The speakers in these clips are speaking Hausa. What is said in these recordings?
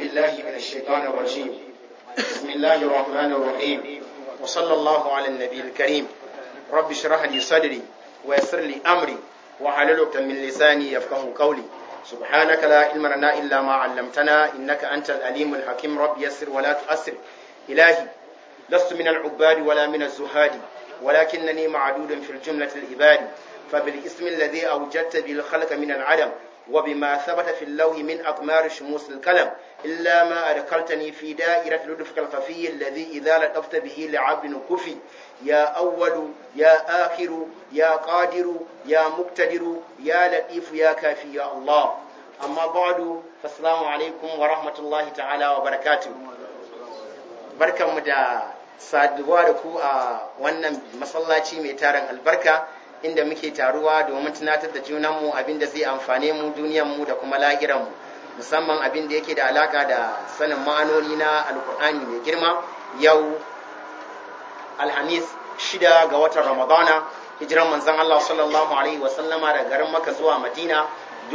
بالله من الشيطان الرجيم بسم الله الرحمن الرحيم وصلى الله على النبي الكريم رب اشرح لي صدري ويسر لي أمري وحلل عقدة من لساني يفقه قولي سبحانك لا علم لنا إلا ما علمتنا إنك أنت الأليم الحكيم رب يسر ولا تؤسر إلهي لست من العباد ولا من الزهاد ولكنني معدود في الجملة العباد فبالاسم الذي أوجدت به الخلق من العدم وبما ثبت في اللوح من أقمار شموس الكلم إلا ما أدخلتني في دائرة لطفك الخفي الذي إذا لطفت به لعبد كفي يا أول يا آخر يا قادر يا مقتدر يا لطيف يا كافي يا الله أما بعد فالسلام عليكم ورحمة الله تعالى وبركاته بركة مدى saduwa da ku a wannan masallaci mai tarin albarka inda muke taruwa domin tunatar da junanmu abin da zai amfane mu duniyanmu da kuma lahiranmu musamman abin da yake da alaka da sanin ma'anoni na alkur'ani mai girma yau alhamis shida ga watan ramadana hijiran manzon Allah sallallahu alaihi wasallama daga garin maka zuwa madina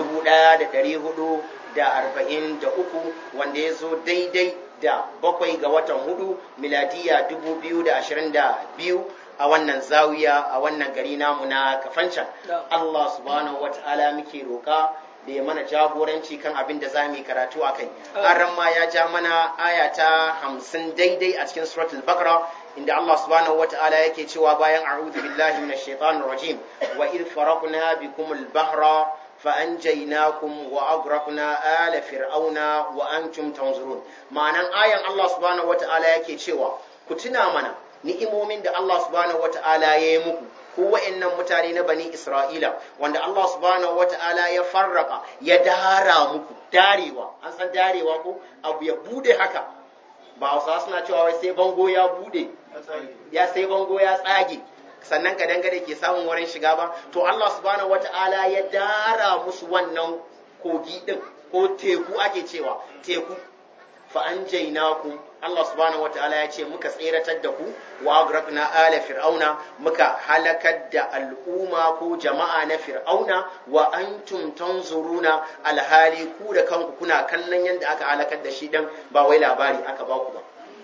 1443 wanda ya zo daidai da bakwai ga watan hudu miladiya 2022 a wannan zawiya a wannan gari namu na kafancan Allah subhanahu wa ta'ala muke roƙa da ya mana jagoranci kan abin da za mu yi karatu a kai aran ma ya ja mana aya ta hamsin daidai a cikin suratul bakara inda Allah subhanahu wa ta'ala yake cewa bayan a'udhu billahi minash shaitanir rajim wa id faraqna bikum al-bahra فأنجيناكم وأغرقنا آل فرعون وأنتم تنظرون ma'anan ayan Allah subhanahu wata'ala yake cewa ku tuna mana ni'imomin da Allah subhanahu wata'ala ya yi muku ko wa'annan mutane na bani Isra'ila wanda Allah subhanahu wata'ala ya farraka ya dara muku darewa an san darewa ko abu ya bude haka ba Hausawa suna cewa wai sai bango ya bude ya sai bango ya tsage sannan ka dangare ke samun wurin shiga ba to Allah subhanahu wata'ala ya dara musu wannan kogi din ko teku ake cewa teku fa anjaynakum Allah subhanahu wata'ala ya ce muka tseratar da ku wa agraqna ala fir'auna muka halakar da al'umma ko jama'a na fir'auna wa antum tanzuruna alhali ku da kanku kuna kallon yadda aka halakar da shi dan ba wai labari aka ba ku ba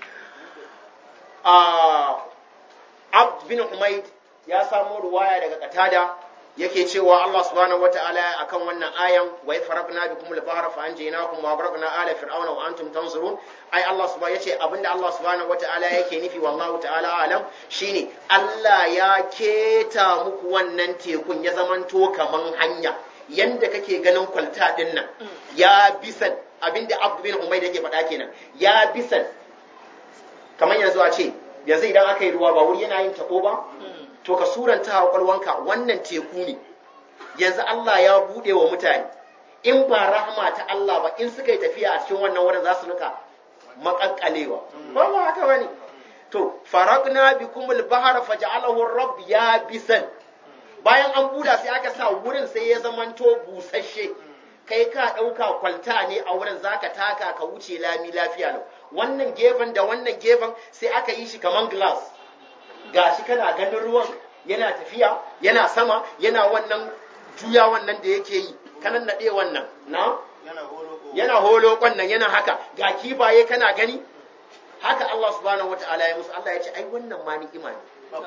Abd bin Humayd ya samo ruwaya daga Qatada yake cewa Allah subhanahu wataala akan wannan ayan wa farabna bikum al-bahra fa anjaynakum wa aghraqna ala fir'auna wa antum tanzurun ai Allah subhanahu yace abinda Allah subhanahu wataala yake nufi wallahu ta'ala alam shine Allah ya keta muku wannan tekun ya zamanto kaman hanya yanda kake ganin kwalta din nan ya bisan abinda Abd bin Umayr yake faɗa kenan ya bisan kamar yanzu a ce yanzu idan aka yi ruwa ba wuri yana yin tabo ba to ka suranta a kwalwanka wannan teku ne yanzu Allah ya bude wa mutane in ba rahama ta Allah ba in suka yi tafiya a cikin wannan wurin za su nuka makakkalewa ba ba haka bane to faragna bikum al-bahra faj'alahu rabb ya bisan bayan an buda sai aka sa wurin sai ya zamanto busasshe kai ka ɗauka kwalta ne a wurin zaka taka ka wuce lami lafiya lau wannan gefen da wannan gefen sai aka yi shi kaman glass gashi kana ganin ruwan yana tafiya yana sama yana wannan juya wannan da yake yi kanan naɗe wannan na yana holo wannan yana haka ga kifaye kana gani haka Allah subhanahu wata'ala ya musu Allah ya ce ai wannan ma ni'ima ne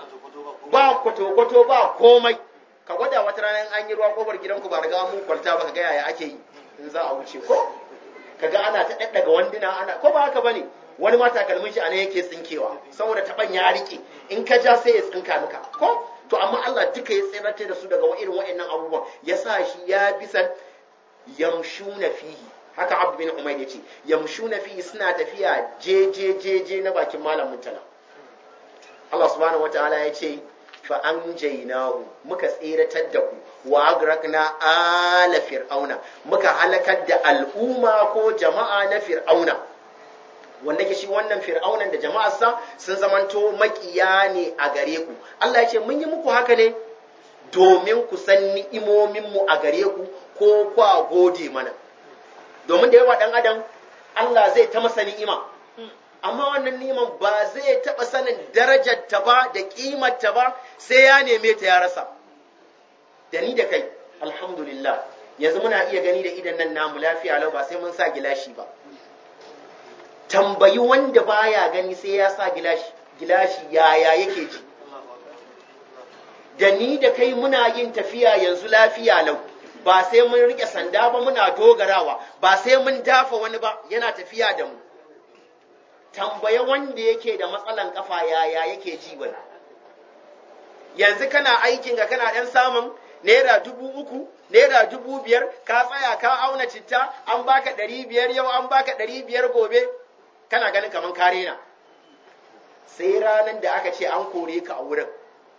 ba kwato-kwato ba komai ka gwada wata ranar an yi ruwa kofar gidanku ba riga mun kwalta ba ka ga yaya ake yi in za a wuce ko kaga ana ta daddaga wanduna ana ko ba haka bane wani ma takalmin shi anan yake tsinkewa saboda taban ya rike in ka ja sai ya tsinka maka ko to amma Allah duka ya tsirate da su daga irin waɗannan abubuwan ya sa shi ya bisan yamshuna fihi haka Abd bin Umayr yace yamshuna fihi suna tafiya je je je je na bakin malamin tala Allah subhanahu wataala ya ce fa anjaynahu muka tseratar da ku wa agrakna ala fir'auna muka halakar da al'umma ko jama'a na fir'auna wanda ke shi wannan fir'aunan da jama'arsa sun zamanto makiya ne a gare ku Allah ya ce mun yi muku haka ne domin ku san ni'imomin mu a gare ku ko kwa gode mana domin da yawa dan adam Allah zai ta masa ni'ima amma wannan ni'iman ba zai taɓa sanin darajar ta ba da ƙimar ta ba sai ya neme ta ya rasa da ni da kai alhamdulillah yanzu muna iya gani da idan nan namu lafiya lau ba sai mun sa gilashi ba tambayi wanda baya gani sai ya sa gilashi gilashi yaya yake ji da ni da kai muna yin tafiya yanzu lafiya lau ba sai mun rike sanda ba muna dogarawa ba sai mun dafa wani ba yana tafiya da mu tambaya wanda yake da matsalan kafa yaya yake ji wani yanzu kana aikin ga kana ɗan samun naira dubu uku naira dubu biyar ka tsaya ka auna citta an baka ɗari biyar yau an baka ɗari biyar gobe kana ganin kamar kare na sai ranar da aka ce an kore ka a wurin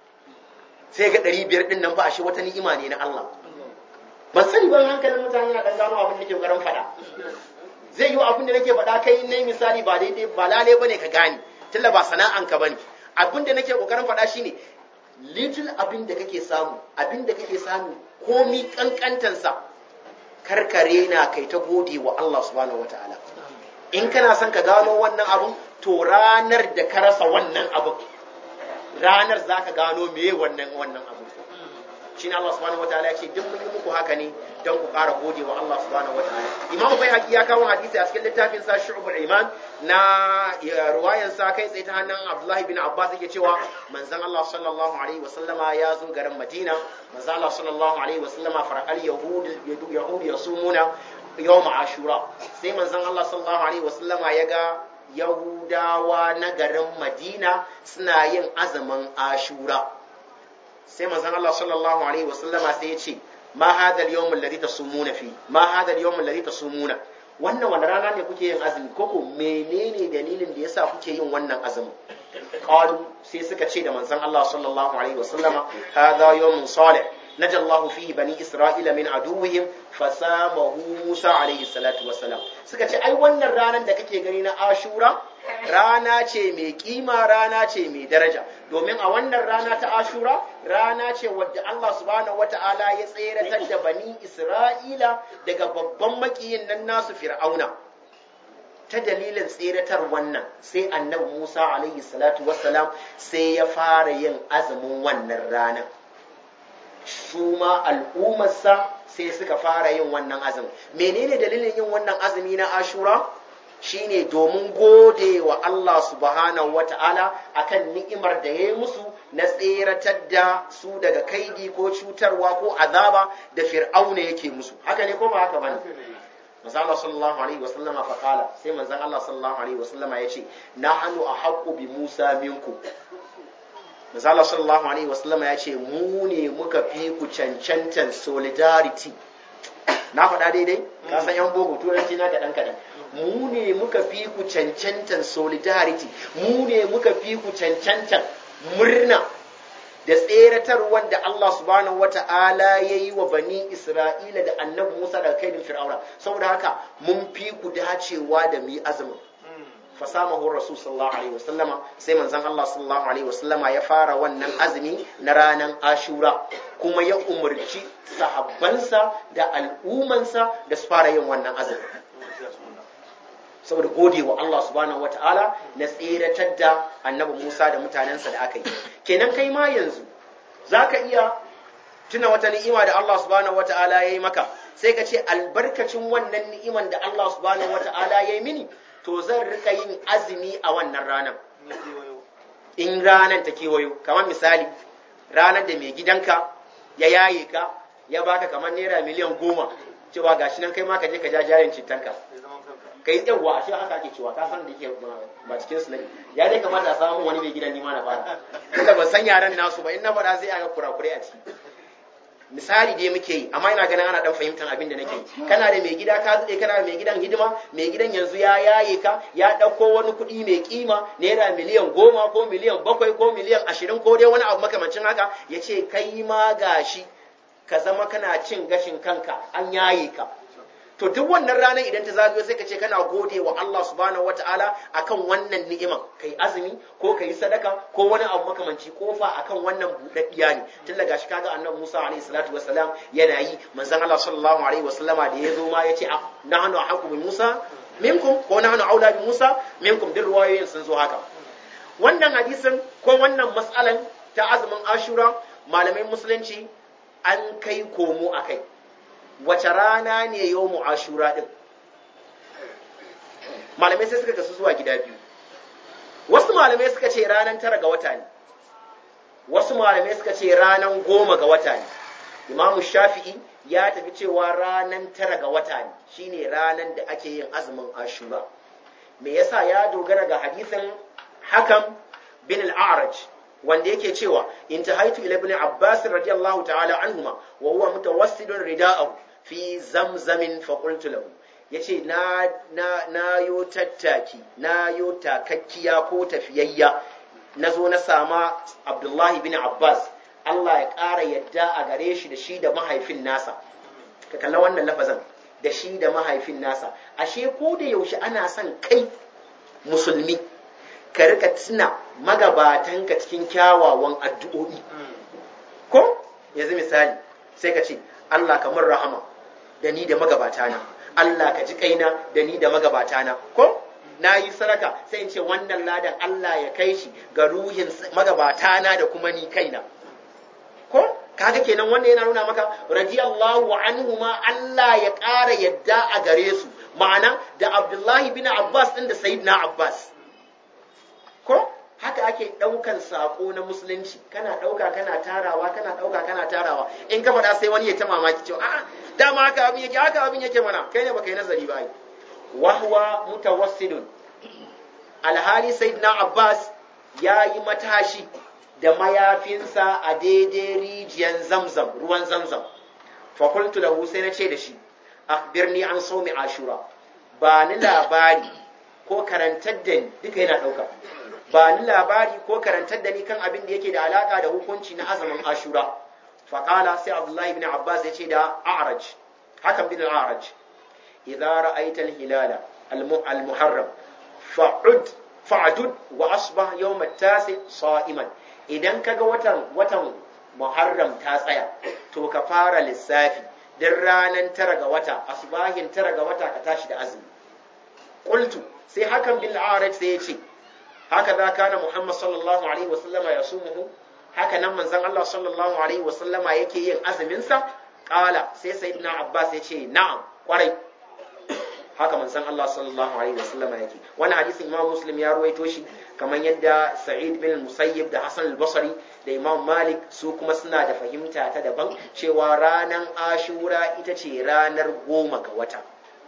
sai ga ɗari biyar ɗin nan ba a shi wata ni'ima ne na Allah ban sani ban hankalin mutane na ɗan gano abin da ke ƙoƙarin faɗa zai yi abin da nake faɗa kai na misali ba daidai ba lale bane ka gane tunda ba sana'anka bane abin da nake ƙoƙarin faɗa shine little abin da kake samu abin da kake samu komi kankantansa karkare na kai ta gode wa Allah subhanahu wataala in kana son ka gano wannan abin to ranar da ka rasa wannan abin ranar za ka gano meye wannan wannan abin shi Allah subhanahu wataala ya ce duk mun yi muku haka ne don ku ƙara gode wa Allah subhanahu wataala Imam bai haƙi ya kawo hadisi a cikin littafin sa Shu'bul Iman na ruwayan sa kai tsaye ta hannun Abdullahi bin Abbas yake cewa manzon Allah sallallahu alaihi wa sallama ya zo garin Madina manzon Allah sallallahu alaihi wa sallama farqal yahud yahud yasumuna yawm ashura sai manzon Allah sallallahu alaihi wa sallama ya ga Yahudawa na garin Madina suna yin azumin ashura sai manzon Allah sallallahu alaihi wasallama sai ya ce ma hadha al-yawm alladhi tasumuna fi ma hadha al-yawm alladhi tasumuna wannan wani rana ne kuke yin azumi koko menene dalilin da yasa kuke yin wannan azumin qalu sai suka ce da manzon Allah sallallahu alaihi wasallama hadha yawmun salih نجى الله فيه بني إسرائيل من عدوهم فسامه موسى عليه الصلاة والسلام suka ce ai wannan ranar da kake gani na ashura rana ce mai kima rana ce mai daraja domin a wannan rana ta ashura rana ce wadda Allah subhanahu wata'ala ya tseratar da bani Isra'ila daga babban makiyin nan nasu fir'auna ta dalilin tseratar wannan sai annabi Musa alaihi salatu wassalam sai ya fara yin azumin wannan ranar su ma al'ummarsa sai suka fara yin wannan azumi menene dalilin yin wannan azumi na ashura shine domin gode wa Allah subhanahu wata'ala akan ni'imar da ya yi musu na tseratar da su daga kaidi ko cutarwa ko azaba da fir'auna yake musu haka ne ko ba haka bane manzo Allah sallallahu alaihi wasallama fa kala sai manzon Allah sallallahu alaihi wasallama yace nahnu ahaqqu bi Musa minkum Misala sallallahu Alaihi wasallama ya ce, Mu ne muka fi ku cancantan solidarity. Na faɗa daidai? Ka san yan bogo turanci na kaɗan kaɗan. Mu ne muka fi ku cancantan solidarity. Mu ne muka fi ku cancantan murna da tseratar wanda Allah subhanahu wata'ala ya yi wa bani Isra'ila da annabi Musa daga kaidin Fir'auna. Saboda haka mun fi ku dacewa da mu yi azumin. fasamahu rasul sallallahu alaihi wasallama sai manzon Allah sallallahu alaihi wasallama ya fara wannan azumi na ranar Ashura kuma ya umarci sahabbansa da al'umansa da su fara yin wannan azumi saboda gode wa Allah subhanahu wata'ala na tseratar da annabi Musa da mutanensa da aka yi kenan kai ma yanzu zaka iya tuna wata ni'ima da Allah subhanahu wata'ala ya yi maka sai ka ce albarkacin wannan ni'iman da Allah subhanahu wata'ala ya yi mini to zan rika yin azumi a wannan ranar in ranar ta kewayo kamar misali ranar da mai gidanka ya yaye ka ya baka kamar naira miliyan goma cewa gashi nan kai ma ka je ka ja jarin cintanka ka yi yawwa a shi haka ake cewa ka san da yake ba cikin su ya dai kamata a samu wani mai gidan nima na fara tunda ban san yaran nasu ba in na faɗa sai a ga kurakurai a ciki misali dai muke yi amma ina ganin ana dan fahimtar abin da nake yi kana da mai gida ka zuɗe kana da mai gidan hidima mai gidan yanzu ya yaye ka ya ɗauko wani kuɗi mai kima naira miliyan goma ko miliyan bakwai ko miliyan ashirin ko dai wani abu makamancin haka ya ce kai ma gashi ka zama kana cin gashin kanka an yaye ka to duk wannan ranar idan ta zagayo sai ka ce kana gode wa Allah subhanahu wataala akan wannan ni'iman kai azumi ko kai sadaka ko wani abu makamanci kofa akan wannan budaddiya ne tun daga shi kaga annabi Musa alaihi salatu wassalam yana yi manzon Allah sallallahu alaihi wasallama da ya zo ma yace nahnu ahqqu bi Musa minkum ko nahnu aula bi Musa minkum duk ruwayoyin sun zo haka wannan hadisin ko wannan mas'alan ta azumin Ashura malamai musulunci an kai komo akai wace rana ne yau ashura ɗin malamai sai suka kasu zuwa gida biyu wasu malamai suka ce ranar tara ga wata ne wasu malamai suka ce ranar goma ga wata ne imamu shafi'i ya tafi cewa ranar tara ga wata ne shine ranar da ake yin azumin ashura me yasa ya dogara ga hadisin hakan bin al-a'raj wanda yake cewa intahaitu ila ibn abbas radiyallahu ta'ala anhuma wa huwa mutawassidun rida'ahu fi zamzamin fa qultu lahu yace na na na yo tattaki na yo takakkiya ko tafiyayya nazo na sama abdullahi bin abbas Allah ya ƙara yadda a gare shi da shi da mahaifin nasa ka kalla wannan lafazan da shi da mahaifin nasa ashe ko da yaushe ana son kai musulmi ka rika tuna magabatanka cikin kyawawan addu'o'i ko yanzu misali sai ka ce Allah ka mun rahama da ni da magabatana Allah ka ji kaina da ni da magabatana ko na yi sadaka sai in ce wannan ladan Allah ya kai shi ga ruhin magabatana da kuma ni kaina ko kaga kenan wannan yana nuna maka radiyallahu anhuma Allah ya ƙara yadda a gare su ma'ana da Abdullahi bin Abbas din da Sayyidina Abbas ko haka ake ɗaukan saƙo na musulunci kana ɗauka kana tarawa kana ɗauka kana tarawa in ka faɗa sai wani ya ta mamaki cewa a dama haka abin yake haka abin yake mana kai ne baka yi nazari ba ai wahwa mutawassidun alhali sayyidina abbas ya yi matashi da mayafinsa a daidai rijiyar zamzam ruwan zamzam fa qultu lahu sai na ce da shi akhbirni an sawmi ashura ba ni labari ko karantar da ni duka yana ɗauka ba ni labari ko karantar da ni kan abin da yake da alaka da hukunci na azumin ashura faƙala sai abdullahi bin abbas ya ce da a'raj hakan bin a'raj idza ra'aita al-hilala al-muharram fa'ud fa'dud wa asbah yawm at-tasi sa'iman idan kaga watan watan muharram ta tsaya to ka fara lissafi dan ranan tara ga wata asbahin tara ga wata ka tashi da azumi qultu sai hakan bin a'raj sai ya ce haka za kana Muhammad sallallahu alaihi wasallama ya sumuhu haka nan manzon Allah sallallahu alaihi wasallama yake yin azumin sa qala sai sayyidina Abbas ya ce na'am kwarai haka manzon Allah sallallahu alaihi wasallama yake wannan hadisin Imam Muslim ya ruwaito shi kamar yadda Sa'id bin Musayyib da Hassan al-Basri da Imam Malik su kuma suna da fahimta ta daban cewa ranar Ashura ita ce ranar goma ga wata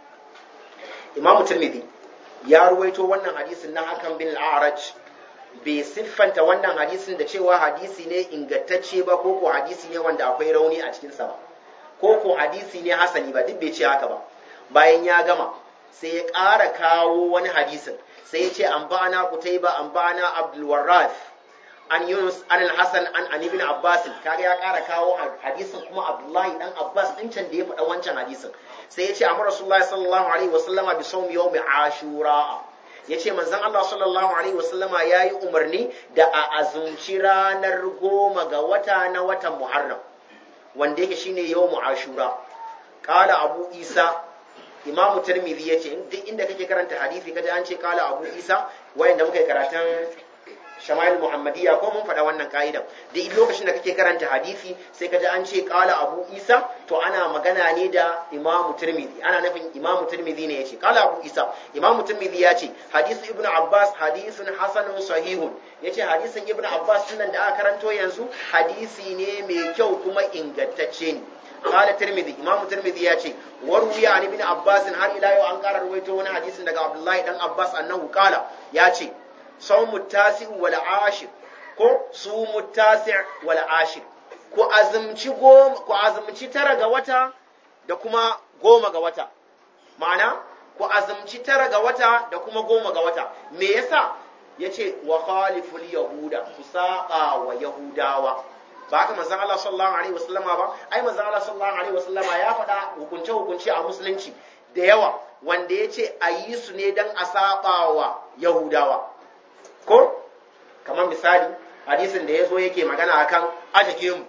Imam Tirmidhi ya ruwaito wannan hadisin na hakan bin al'araj bai siffanta wannan hadisin da cewa hadisi ne ingantacce ba ko ko hadisi ne wanda akwai rauni a cikinsa ba ko ko hadisi ne hasani ba duk bai ce haka ba bayan ya gama sai ya ƙara kawo wani hadisin sai ya ce an ba'ana kutaiba an ba'ana abdul warraf an yunus an al-hasan an an ibn abbas kaga ya ƙara kawo hadisin kuma abdullahi dan abbas din can da ya faɗa wancan hadisin sai ya ce amma rasulullahi sallallahu alaihi wasallama bi sawmi yawmi ashura ya ce manzon Allah sallallahu alaihi wasallama ya yi umarni da a azumci ranar goma ga wata na watan muharram wanda yake shine yawmu ashura qala abu isa imamu tirmidhi ya ce duk inda kake karanta hadisi kaje an ce qala abu isa wayanda muka yi karatun shama'il muhammadiyya ko mun faɗa wannan ka'idan duk lokacin da kake karanta hadisi sai kaji an ce qala abu isa to ana magana ne da imamu tirmidhi ana nufin imamu tirmidhi ne yace qala abu isa imamu tirmidhi ya ce hadisu ibnu abbas hadisun hasanun sahihun yace hadisin ibnu abbas nan da aka karanto yanzu hadisi ne mai kyau kuma ingantacce ne قال الترمذي امام الترمذي ياتي وروي عن ابن عباس har ila yau an ƙara ruwaito wani hadisin daga abdullahi dan abbas annahu qala yace صوم التاسع والعاشر ko sumu tasi' wal ashir ku azumci goma ku azumci tara ga wata da kuma goma ga wata ma'ana ku azumci tara ga wata da kuma goma ga wata me yasa yace wa khaliful yahuda ku saba wa yahudawa ba haka manzon Allah sallallahu alaihi wasallama ba ai manzon Allah sallallahu alaihi wasallama ya faɗa hukunce hukunce a musulunci da yawa wanda yace a yi su ne dan a saba wa yahudawa ko kamar misali hadisin da ya zo yake magana akan aje gemu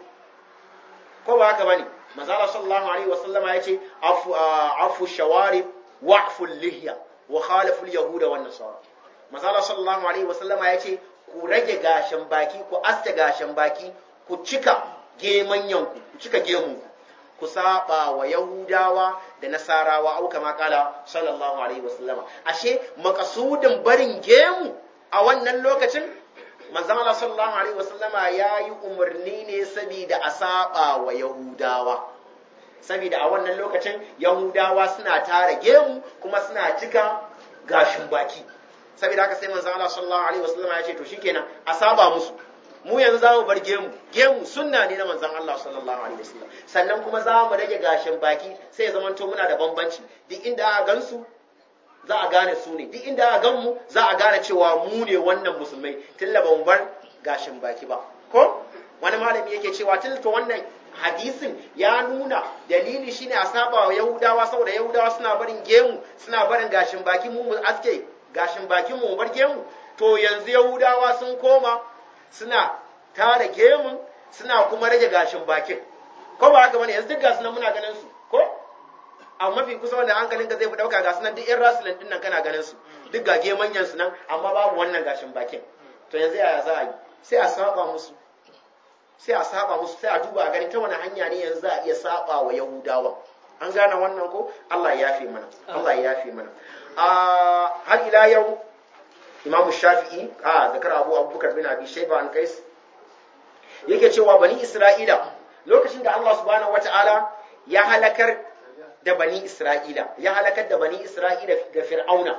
ko ba haka bane manzala sallallahu alaihi wasallama ya ce afu afu shawarib wa afu lihya wa khalafu yahuda wan nasara manzala sallallahu alaihi wasallama ya ce ku rage gashin baki ku aske gashin baki ku cika gemanyan ku ku cika gemun ku saba wa yahudawa da nasarawa au kama kala sallallahu alaihi wasallama ashe makasudin barin gemu a wannan lokacin manzon Allah sallallahu alaihi wasallama yayi umarni ne saboda a saba wa yahudawa saboda a wannan lokacin yahudawa suna tara gemu kuma suna cika gashin baki saboda haka sai manzon Allah sallallahu alaihi wasallama ya ce to shikenan a saba musu mu yanzu za mu bar gemu gemu sunna ne na manzon Allah sallallahu alaihi wasallam sannan kuma za mu rage gashin baki sai ya zamanto muna da bambanci duk inda aka gansu za a gane su ne duk inda aka gan mu za a gane cewa mu ne wannan musulmai tilla ba mu bar gashin baki ba ko wani malami yake cewa tilta wannan hadisin ya nuna dalili shine a saba wa yahudawa saboda yahudawa suna barin gemu suna barin gashin baki mu mu aske gashin bakin mu mu bar gemu to yanzu yahudawa sun koma suna tara gemun suna kuma rage gashin bakin ko ba haka bane yanzu duk gasu nan muna ganin su ko a mafi kusa wanda hankalin ka zai fi dauka gasu nan duk yan rasulun din nan kana ganin su duk gage manyan su nan amma babu wannan gashin bakin to yanzu yaya za a yi sai a saba musu sai a saba musu sai a duba a gani ta wani hanya ne yanzu za a iya saba wa yahudawa an gane wannan ko Allah ya yafe mana Allah ya yafe mana har ila yau Imam Shafi'i a zakar Abu Abubakar bin Abi Shayba an Qais yake cewa bani Isra'ila lokacin da Allah subhanahu wata'ala ya halakar da bani Isra'ila ya halakar da bani Isra'ila ga Fir'auna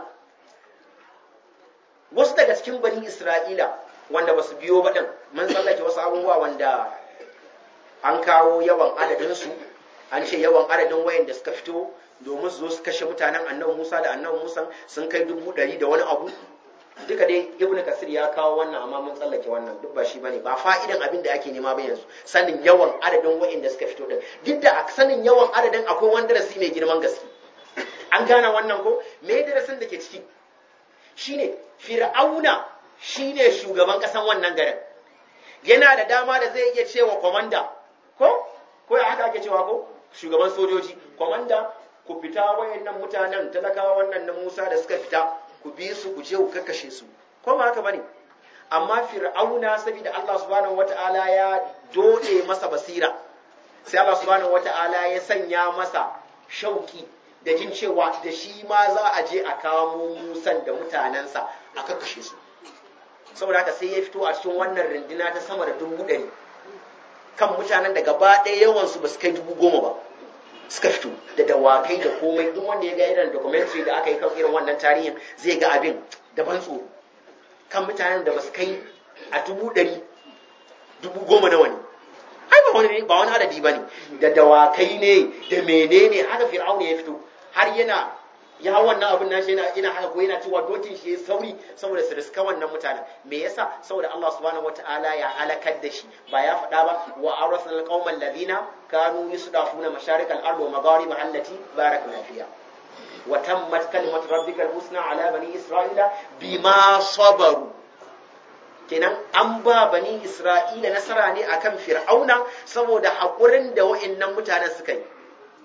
wasu daga cikin bani Isra'ila wanda basu biyo ba din mun tsallake wasu abubuwa wanda an kawo yawan adadin su an ce yawan adadin wayanda suka fito domin su zo su kashe mutanen annabi Musa da annabi Musa sun kai dubu ɗari da wani abu duka dai ibn kasir ya kawo wannan amma mun tsallake wannan duk ba shi bane ba fa'idan abin da ake nema ba yanzu sanin yawan adadin wa'inda suka fito din duk da sanin yawan adadin akwai wani darasi mai girman gaske an gane wannan ko me darasin da ke ciki shine fir'auna shine shugaban kasan wannan garin yana da dama da zai iya cewa komanda ko ko ya haka ake cewa ko shugaban sojoji komanda ku fita wayannan mutanen talakawa wannan na Musa da suka fita ku bi su ku je ku kakkashe su ko ba haka bane amma fir'auna saboda Allah subhanahu wata'ala ya dode masa basira sai Allah subhanahu wata'ala ya sanya masa shauki da jin cewa da shi ma za a je a kamo Musan da mutanensa a kakkashe su saboda haka sai ya fito a cikin wannan runduna ta sama da dubu ɗari kan mutanen da gaba ɗaya yawansu ba su kai dubu goma ba suka fito da dawakai da komai duk wanda ya ga irin documentary da aka yi kan irin wannan tarihin zai ga abin da ban tsoro kan mutanen da ba su kai a dubu ɗari dubu goma nawa ne ai ba wani ba wani adadi ba ne da dawakai ne da menene haka fir'auna ya fito har yana ya wannan abin nashi yana ina haka ko yana cewa dokin shi ya sauri saboda su riska wannan mutanen me yasa saboda Allah subhanahu wataala ya halakar da shi ba ya faɗa ba wa awrasna alqauman ladina kanu yusdafuna masharikal ardi wa maghariba allati barakna fiha wa tammat kalimatu rabbikal husna ala bani isra'ila bima sabaru kenan an ba bani isra'ila nasara ne akan fir'auna saboda haƙurin da wa'annan mutanen suka yi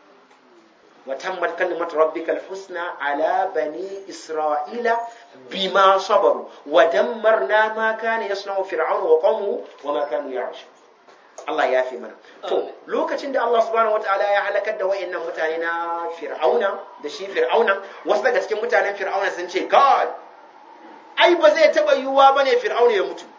وتمت كلمة ربك الحسنى على بني إسرائيل بما صبروا ودمرنا ما كان يصنع فرعون وقومه وما كانوا يعرشون Allah ya fi mana. To, lokacin da Allah subhanahu wa ta'ala ya halakar da wa'annan mutane na Fir'auna da shi Fir'auna, wasu daga cikin mutanen Fir'auna sun ce, God, ai ba zai taɓa yiwuwa ba ne Fir'auna ya mutu.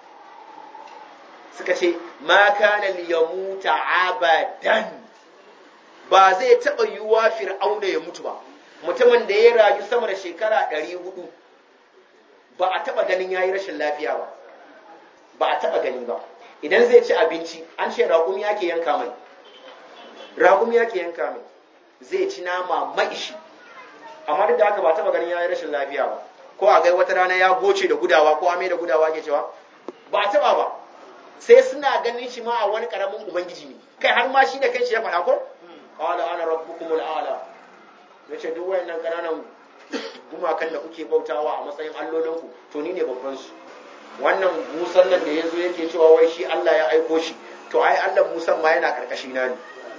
Suka ce, ma kana liyamuta abadan ba zai taɓa yiwuwa fir'auna ya mutu ba mutumin da ya rayu sama da shekara ɗari hudu ba a taɓa ganin ya yi rashin lafiya ba ba a taɓa gani ba idan zai ci abinci an ce raƙumi yake yanka mai raƙumi yake yanka mai zai ci nama maishi amma duk da haka ba taɓa ganin ya yi rashin lafiya ba ko a gai wata rana ya goce da gudawa ko ame da gudawa ke cewa ba a taɓa ba sai suna ganin shi ma a wani ƙaramin ubangiji ne kai har ma shi da kanshi ya faɗa ko qala ana rabbukumul a'la yace duk wayannan kananan gumakan da kuke bautawa a matsayin allolinku to ni ne babban su wannan musan nan da yazo yake cewa wai shi Allah ya aiko shi to ai Allah musan ma yana karkashi na ne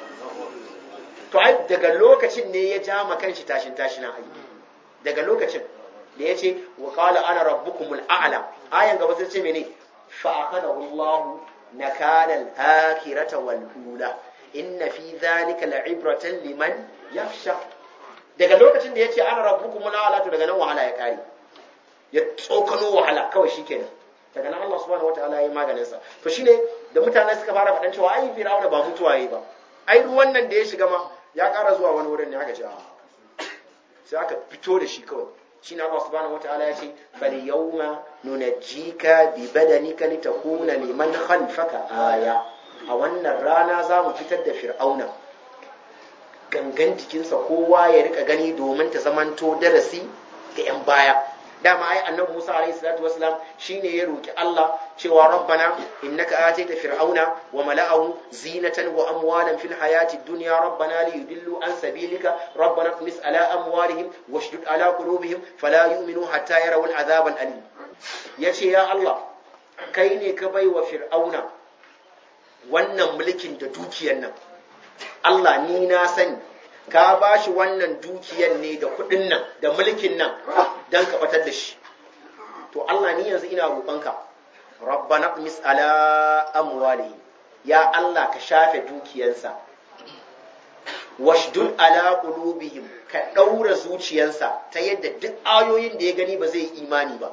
to ai daga lokacin ne ya ja ma kanshi tashin tashin ai daga lokacin da yace wa qala ana rabbukumul a'la ayan gaba sai ce mene fa akhadahu Allah nakala al-akhirata wal ula inna fi dhalika la'ibratan liman yakhsha daga lokacin da yace ana rabbukum la to daga nan wahala ya kare ya tsokano wahala kawai shikenan daga nan Allah subhanahu wataala ya yi maganin sa to shine da mutane suka fara faɗan cewa ai fir'auna ba mutuwa yayi ba ai ruwan nan da ya shiga ma ya ƙara zuwa wani wurin ne aka ce sai aka fito da shi kawai shine Allah subhanahu wataala ya ce fal yawma nunajjika bi badanika litakuna liman khalfaka aya a wannan rana za mu fitar da fir'auna gangan jikinsa kowa ya rika gani domin ta zamanto darasi ga 'yan baya dama ai annabi Musa alaihi salatu wasalam shine ya roki Allah cewa rabbana innaka ataita fir'auna wa mala'ahu zinatan wa amwalan fil hayati dunya rabbana li yudillu an sabilika rabbana qmis ala amwalihim washdud ala qulubihim fala yu'minu hatta yarawu al'azab al'alim yace ya Allah kai ne ka bai wa fir'auna wannan mulkin da dukiyar nan Allah ni na sani ka ba shi wannan dukiyar ne da kuɗin nan da mulkin nan don ka batar da shi to Allah ni yanzu ina roƙonka rabbana qmis ala amwalihi ya Allah ka shafe dukiyarsa washdud ala qulubihim ka daura zuciyarsa ta yadda duk ayoyin da ya gani ba zai imani ba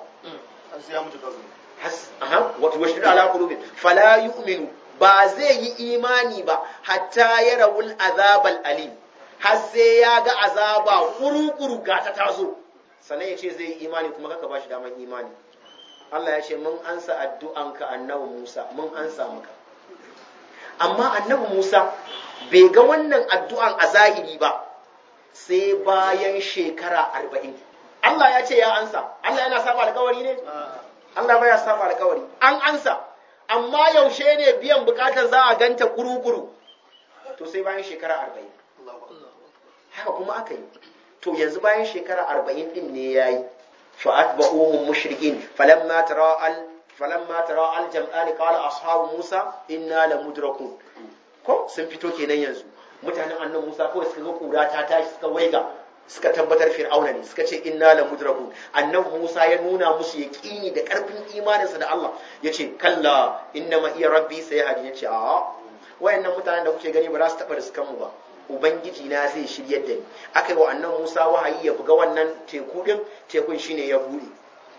has aha wato washdud ala qulubihim fala yu'minu ba zai yi imani ba hatta yarawul azabal alim har sai ya ga azaba kuru-kuru ga ta taso sannan ya ce zai yi imani kuma kaka ba shi daman imani Allah ya ce mun ansa addu'anka annabi Musa mun ansa maka amma annabi Musa bai ga wannan addu'an a zahiri ba sai bayan shekara arba'in Allah ya ce ya ansa Allah yana saba alkawari ne Allah baya saba alkawari an ansa amma yaushe ne biyan bukatar za a ganta kuru-kuru to sai bayan shekara arba'in haka kuma aka yi to yanzu bayan shekara arba'in din ne ya yi fa'at ba'uhum mushrikin falamma tara al falamma tara al jam'ani qala ashabu musa inna la mudrakun ko sun fito kenan yanzu mutanen annan musa kawai suka ga kura ta tashi suka waiga suka tabbatar fir'auna ne suka ce inna la mudrakun annabi musa ya nuna musu yaqini da karfin imaninsa da Allah yace kalla inna ma iya rabbi sai hadi yace a wayannan mutanen da kuke gani ba za su taba riskan mu ba ubangiji na zai shiryar da ni aka yi wa annan musa wahayi ya buga wannan teku din tekun shine ya bude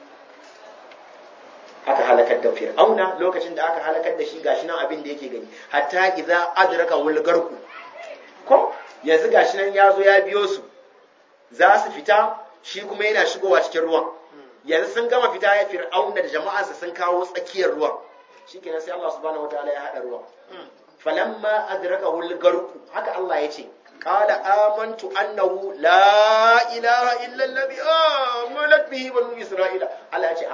aka halakar da fir'auna lokacin da aka halakar da shi gashi nan abin da yake gani hatta idza adraka wal garku ko yanzu gashi nan ya zo ya biyo su za su fita shi kuma yana shigowa cikin ruwan yanzu sun gama fita ya fir'auna da jama'arsa sun kawo tsakiyar ruwan shikenan sai Allah subhanahu wataala ya hada ruwan falamma adraka wal garku haka Allah ya ce qala amantu annahu la ilaha illa allazi amanat bihi banu isra'ila Allah ya ce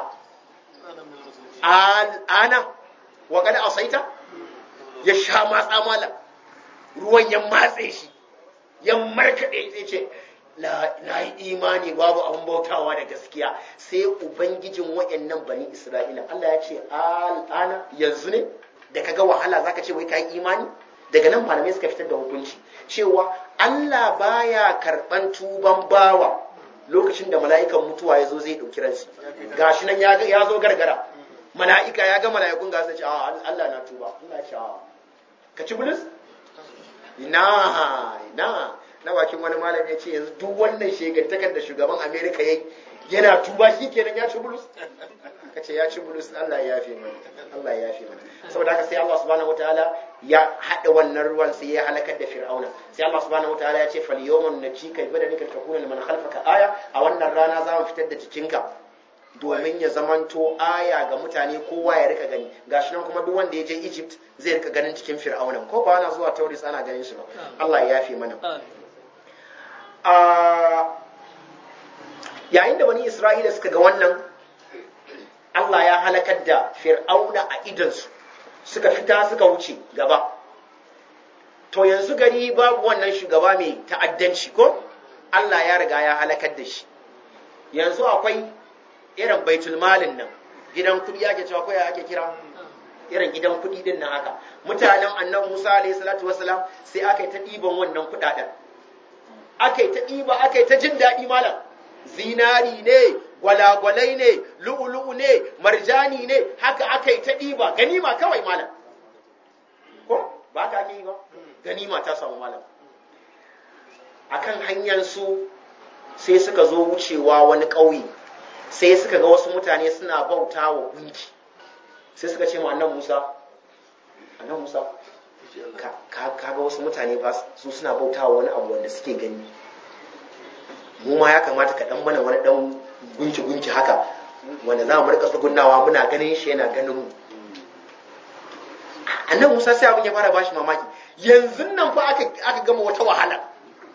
ana wa kada asaita ya sha matsa mala ruwan ya matse shi ya markade zai ce na yi imani babu abin bautawa da gaskiya sai ubangijin wayannan bani isra'ila Allah ya ce al'ana yanzu ne da kaga wahala zaka ce wai ka yi imani daga nan malamai suka fitar da hukunci cewa Allah baya karban tuban bawa lokacin da mala'ikan mutuwa ya zo zai ɗauki ransa gashi nan ya zo gargara mala'ika ya ga mala'ikun ga sai ce a Allah na tuba Allah ya ce a ka ci bulus ina ina na bakin wani malami ya ce yanzu duk wannan shegantakar da shugaban Amerika yayi yana tuba shi kenan ya ci bulus ka ce ya ci bulus Allah ya yafe mana Allah ya yafe mana saboda haka sai Allah subhanahu wataala ya haɗa wannan ruwan sai ya halakar da fir'auna sai Allah subhanahu wataala ya ce fal yawman najika badanika takuna liman khalfaka aya a wannan rana za mu fitar da jikinka domin ya zamanto aya ga mutane kowa ya rika gani gashi nan kuma duk wanda ya je Egypt zai rika ganin cikin fir'auna ko ba ana zuwa tauris ana ganin shi ba Allah ya yafe mana yayin da bani Isra'ila suka ga wannan Allah ya halakar da fir'auna a idansu suka fita suka wuce gaba to yanzu gari babu wannan shugaba mai ta'addanci ko Allah ya riga ya halakar da shi yanzu akwai irin baitul malin nan gidan kudi ake cewa koya ake kira irin gidan kudi din nan haka mutanen annabi Musa alayhi salatu wasalam sai aka yi ta ɗiban wannan kudaden aka yi ta ɗiba aka yi ta jin daɗi malam zinari ne gwalagwalai ne lu'ulu'u ne marjani ne haka aka yi ta ɗiba ganima kawai malam ko ba ka ake yi ba ganima ta samu malam akan hanyar su sai suka zo wucewa wani ƙauye sai suka ga wasu mutane suna bauta wa gunki sai suka ce ma annan musa annan musa ka ga wasu mutane ba su suna bauta wa wani abu wanda suke gani mu ma ya kamata ka dan mana wani dan gunki gunki haka wanda za mu rika tsugunnawa muna ganin shi yana ganin mu annan musa sai abin ya fara bashi mamaki yanzu nan fa aka gama wata wahala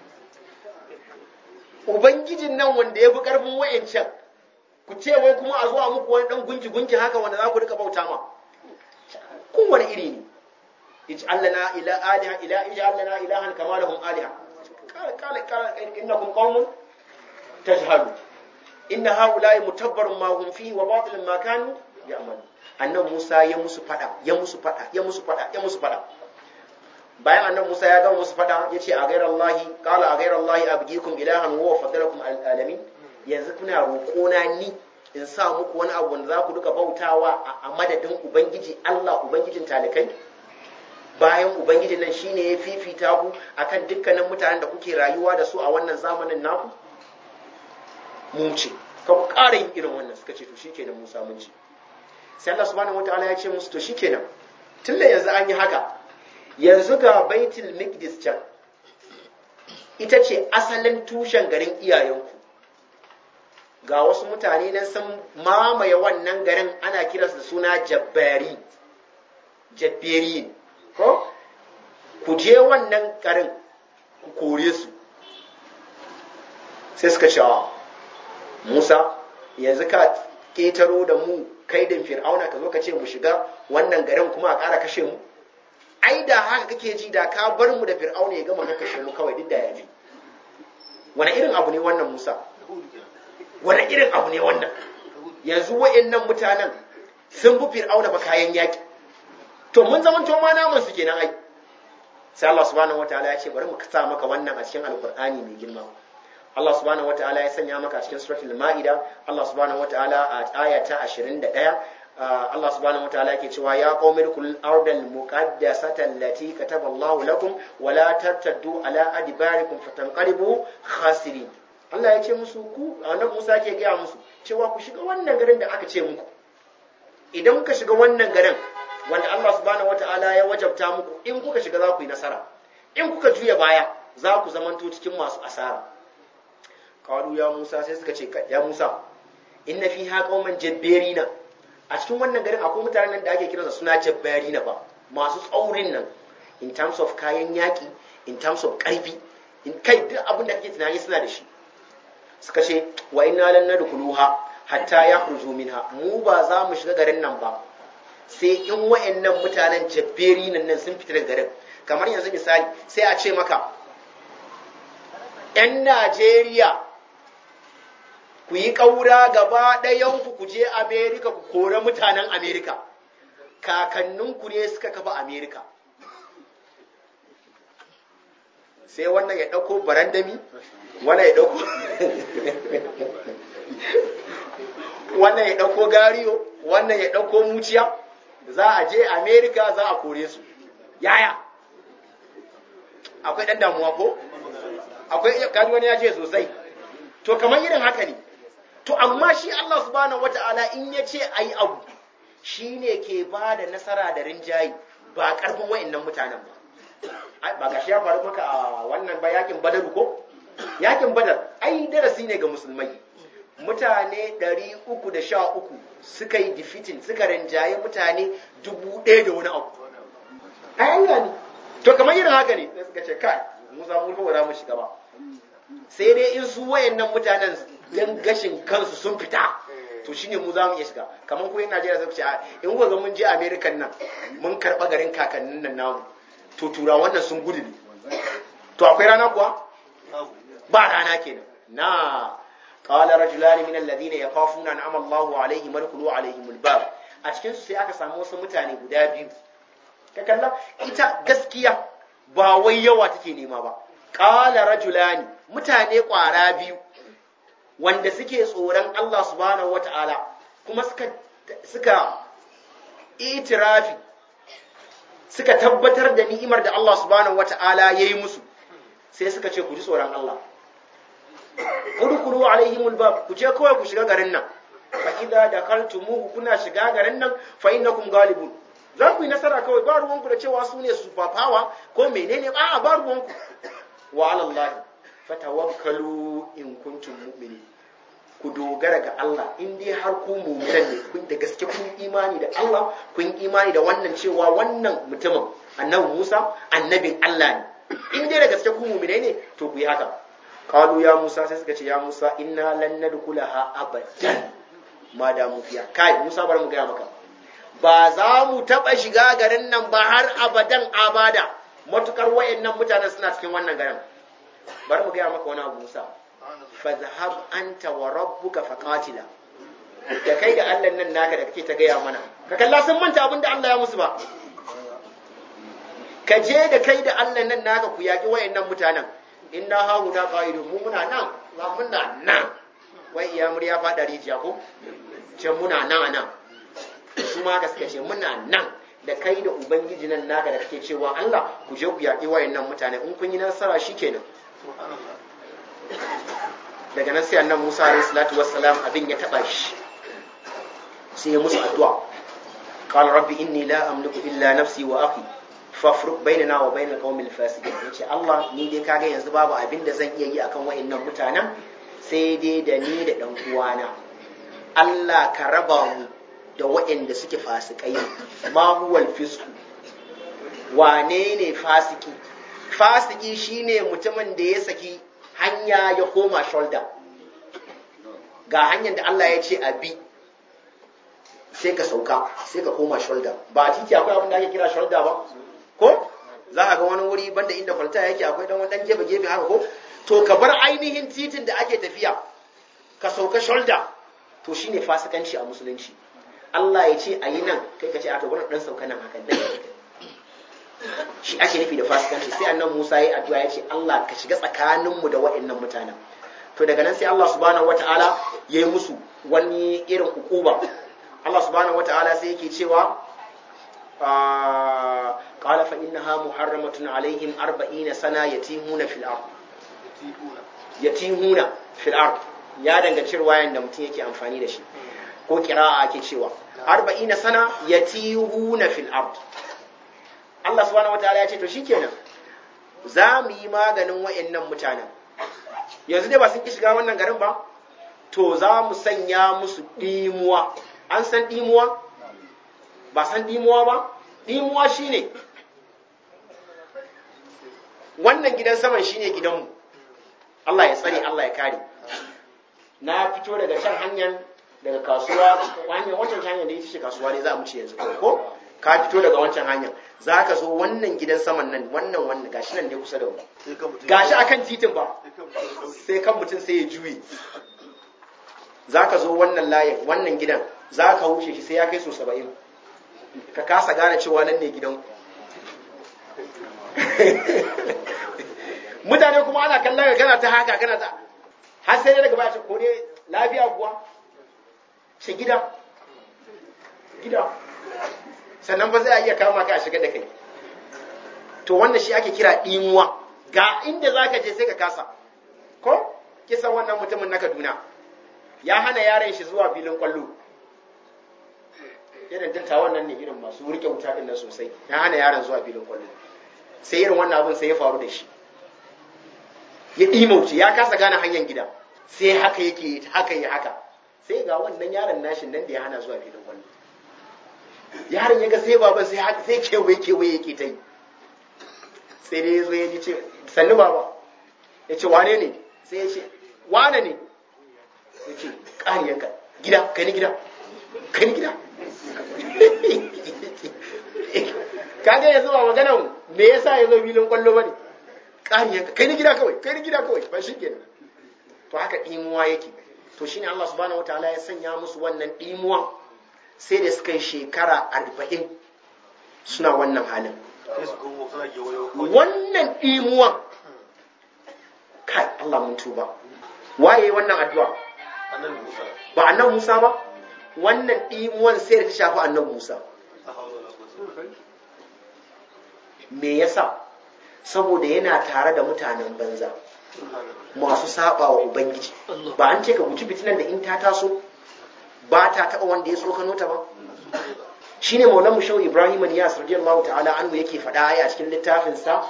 ubangijin nan wanda ya fi karfin wa'ancan ku ce wai kuma a zuwa muku wani dan gunki gunki haka wanda za ku rika bauta ma kowane iri ne ij'al lana ila aliha ila ij'al lana ilahan kama lahum aliha qala qala qala innakum qaumun tajhalu inna haula'i mutabbarun ma hum fihi wa batilun ma kanu ya'malu annan Musa ya musu fada ya musu fada ya musu fada ya musu fada bayan annan Musa ya gama musu fada yace a ghayra Allah qala a ghayra Allah abgikum ilahan wa faddalakum alamin yanzu kuna roƙona ni in sa muku wani abu wanda za ku duka bautawa a madadin ubangiji Allah ubangijin talikai bayan ubangijin nan shine ya fifita ku akan dukkanin mutanen da kuke rayuwa da su a wannan zamanin naku mu ce ka ku ƙara yin irin wannan suka ce to shikenan Musa mun ce sai Allah subhanahu wataala ya ce musu to shikenan tunda yanzu an yi haka yanzu ga baitul miqdis can ita ce asalin tushen garin iyayenku ga wasu mutane nan sun mamaye wannan garin ana kiransu da suna jabbari jabberi ko ku je wannan garin ku kore su sai suka ce musa yanzu ka ketaro da mu kaidin fir'auna ka zo ka ce mu shiga wannan garin kuma a ƙara kashe mu ai da haka kake ji da ka bar mu da fir'auna ya gama kashe mu kawai duk da ya fi wani irin abu ne wannan musa wani irin abu ne wannan yanzu wa'annan mutanen sun bi fir'auna ba kayan yaki to mun zaman to ma namun su kenan ai sai Allah subhanahu wataala ya ce bari mu sa maka wannan a cikin alqur'ani mai girma Allah subhanahu wataala ya sanya maka a cikin suratul maida Allah subhanahu wataala a aya ta 21 Allah subhanahu wataala yake cewa ya qaumi kul ardal muqaddasata allati kataba Allahu lakum wa la tartaddu ala adbarikum fatanqalibu khasirin Allah ya ce musu ku annabi Musa ke gaya musu cewa ku shiga wannan garin da aka ce muku idan kuka shiga wannan garin wanda Allah subhanahu wataala ya wajabta muku in kuka shiga za ku yi nasara in kuka juya baya za ku zamanto cikin masu asara qalu ya Musa sai suka ce ya Musa inna fiha qauman jabbarina a cikin wannan garin akwai mutanen da ake kiransa suna jabbarina ba masu tsaurin nan in terms of kayan yaki in terms of karfi in kai duk abin da kake tunani suna da shi suka ce wa inna lan nadkhuluha hatta yakhruju minha mu ba za mu shiga garin nan ba sai in wayannan mutanen jabberi nan nan sun fita daga garin kamar yanzu misali sai a ce maka yan Najeriya ku yi ƙaura gaba ɗayanku ku je Amerika ku kore mutanen Amerika kakanninku ne suka kafa Amerika sai wannan ya ɗauko barandami wannan ya ɗauko wannan ya ɗauko gariyo wannan ya ɗauko muciya za a je Amerika za a kore su yaya akwai ɗan damuwa ko akwai kaji wani ya ce sosai to kamar irin haka ne to amma shi Allah subhanahu wata'ala in ya ce a yi abu shi ne ke ba da nasara da rinjayi ba ƙarfin wa'annan mutanen ba ba ga shi ya faru maka a wannan ba yakin badaru ko yakin badar ai darasi ne ga musulmai mutane 313 suka yi defeating suka rinjaye mutane dubu ɗaya da wani abu ai an gani to kamar irin haka ne sai suka ce kai mu za mu ba za mu shiga ba sai dai in su wayannan mutanen dan gashin kansu sun fita to shine mu za mu iya shiga kamar ko yin Najeriya zai ce in kuka ga mun je America nan mun karba garin kakannin nan namu to tura wannan sun gudu ne to akwai rana kuwa ba rana kenan na qala rajulani min alladhina yakhafuna an amalla Allahu alaihim madkhulu alaihim albab a cikin su sai aka samu wasu mutane guda biyu ka kalla ita gaskiya ba wai yawa take nema ba qala rajulani mutane kwara biyu wanda suke tsoron Allah subhanahu wata'ala kuma suka suka itirafi suka tabbatar da ni'imar da Allah subhanahu wata'ala ya yi musu sai suka ce ku ji tsoron Allah udkhulu alaihimul bab ku je kawai ku shiga garin nan fa idza dakaltumuhu kuna shiga garin nan fa innakum galibun za ku yi nasara kawai ba ruwanku da cewa su ne sufafawa ko menene ba ba ruwanku wa ala Allah fatawakkalu in kuntum mu'minin ku dogara ga Allah in dai har ku mu'minan ne kun da gaske kun imani da Allah kun imani da wannan cewa wannan mutumin annabi Musa annabin Allah ne in dai da gaske ku mu'minai ne to ku yi haka qalu ya Musa sai suka ce ya Musa inna lan nadkhulaha abadan ma da mu fiya kai Musa bari mu ga maka ba za mu taba shiga garin nan ba har abadan abada matukar wayannan mutanen suna cikin wannan garin bari mu ga maka wani abu Musa fadhhab anta wa rabbuka faqatila da kai da Allah nan naka da kake ta gaya mana ka kalla sun manta abin da Allah ya musu ba ka je da kai da Allah nan naka ku yaki wayannan mutanen inna hauna qa'idun mu muna nan za muna nan wai iya murya fada rijiya ko ce muna nan nan su ma ka suka ce muna nan da kai da ubangiji nan naka da kake cewa Allah ku je ku yaki wayannan mutane in kun yi nasara shikenan daga nan sai annabi Musa alayhi salatu wassalam abin ya taba shi sai ya musu addu'a qala rabbi inni la amliku illa nafsi wa akhi fafruq bainana wa bainal qaumil fasiqin yace Allah ni dai kaga yanzu babu abin da zan iya yi akan wayannan mutanen sai dai da ni da dan uwana Allah ka raba mu da wayanda suke fasikai ma huwal fisku wane ne fasiki fasiki shine mutumin da ya saki hanya ya koma shoulder ga hanyar da Allah ya ce a bi sai ka sauka sai ka koma shoulder ba a titi akwai abin da ake kira shoulder ba ko za ka ga wani wuri banda inda kwalta yake akwai dan wani gefe gefe haka ko to ka bar ainihin titin da ake tafiya ka sauka shoulder to shine fasikanci a musulunci Allah ya ce a yi nan kai ka ce a to wannan dan sauka nan haka dan shi ake nufi da fasikanci sai annan Musa ya addu'a ya ce Allah ka shiga tsakaninmu da waɗannan mutanen to daga nan sai Allah subhanahu wataala ya yi musu wani irin ukuba Allah subhanahu wataala sai yake cewa qala fa innaha muharramatun alaihim 40 sana yatimuna fil ard yatimuna fil ard ya danganci ruwayan da mutum yake amfani da shi ko kira'a ake cewa 40 sana yatihuna fil ard Allah subhanahu wataala ya ce to shikenan za mu yi maganin wayannan mutanen yanzu dai ba sun ki shiga wannan garin ba to za mu sanya musu dimuwa an san dimuwa ba san dimuwa ba dimuwa shine wannan gidan saman shine gidanmu Allah ya tsare Allah ya kare na fito daga can hanyar daga kasuwa hanyar wancan hanyar da ita ce kasuwa ne za mu ce yanzu ko ka fito daga wancan hanyar za ka zo wannan gidan saman nan wannan wannan gashi nan ne kusa da mu gashi akan titin ba sai kan mutum sai ya juye za ka zo wannan layin wannan gidan za ka wuce shi sai ya kai so saba'in ka kasa gane cewa nan ne gidan mutane kuma ana kallon ka kana ta haka kana ta har sai daga baya ce ko dai lafiya kuwa ce gida gida sannan ba zai iya kama ka a shiga da kai to wannan shi ake kira ɗimuwa ga inda za ka je sai ka kasa ko kisan wannan mutumin na kaduna ya hana yaran shi zuwa filin kwallo irin dattawan nan ne irin masu rike wuta ɗin nan sosai ya hana yaran zuwa filin kwallo sai irin wannan abin sai ya faru da shi ya ɗimauce ya kasa gane hanyar gida sai haka yake haka ya haka sai ga wannan yaron nashin nan da ya hana zuwa filin kwallo yaron ya ga sai baban sai haka sai kewaye kewaye yake ta yi sai dai ya zo ya ji ce sannu baba ya ce wane ne sai ya ce wane ne ya ce ƙariyanka gida kai ni gida kai ni gida kaga yanzu ba maganan me yasa ya zo filin kwallo ba ne ƙariyanka kai ni gida kawai kai ni gida kawai ba shi kenan to haka ɗimuwa yake to shine Allah subhanahu wataala ya sanya musu wannan ɗimuwa sai da suka yi shekara arba'in suna wannan halin wannan ɗimuwan kai Allah mun tuba waye wannan addu'a ba annan Musa ba wannan ɗimuwan sai da ta shafi annan Musa me yasa saboda yana tare da mutanen banza masu saba wa ubangiji ba an ce ka guji fitinan da in ta taso ba ta taba wanda ya tsokano ta ba shine maulan mu shau ibrahim niyas radiyallahu ta'ala anhu yake faɗa a cikin littafin sa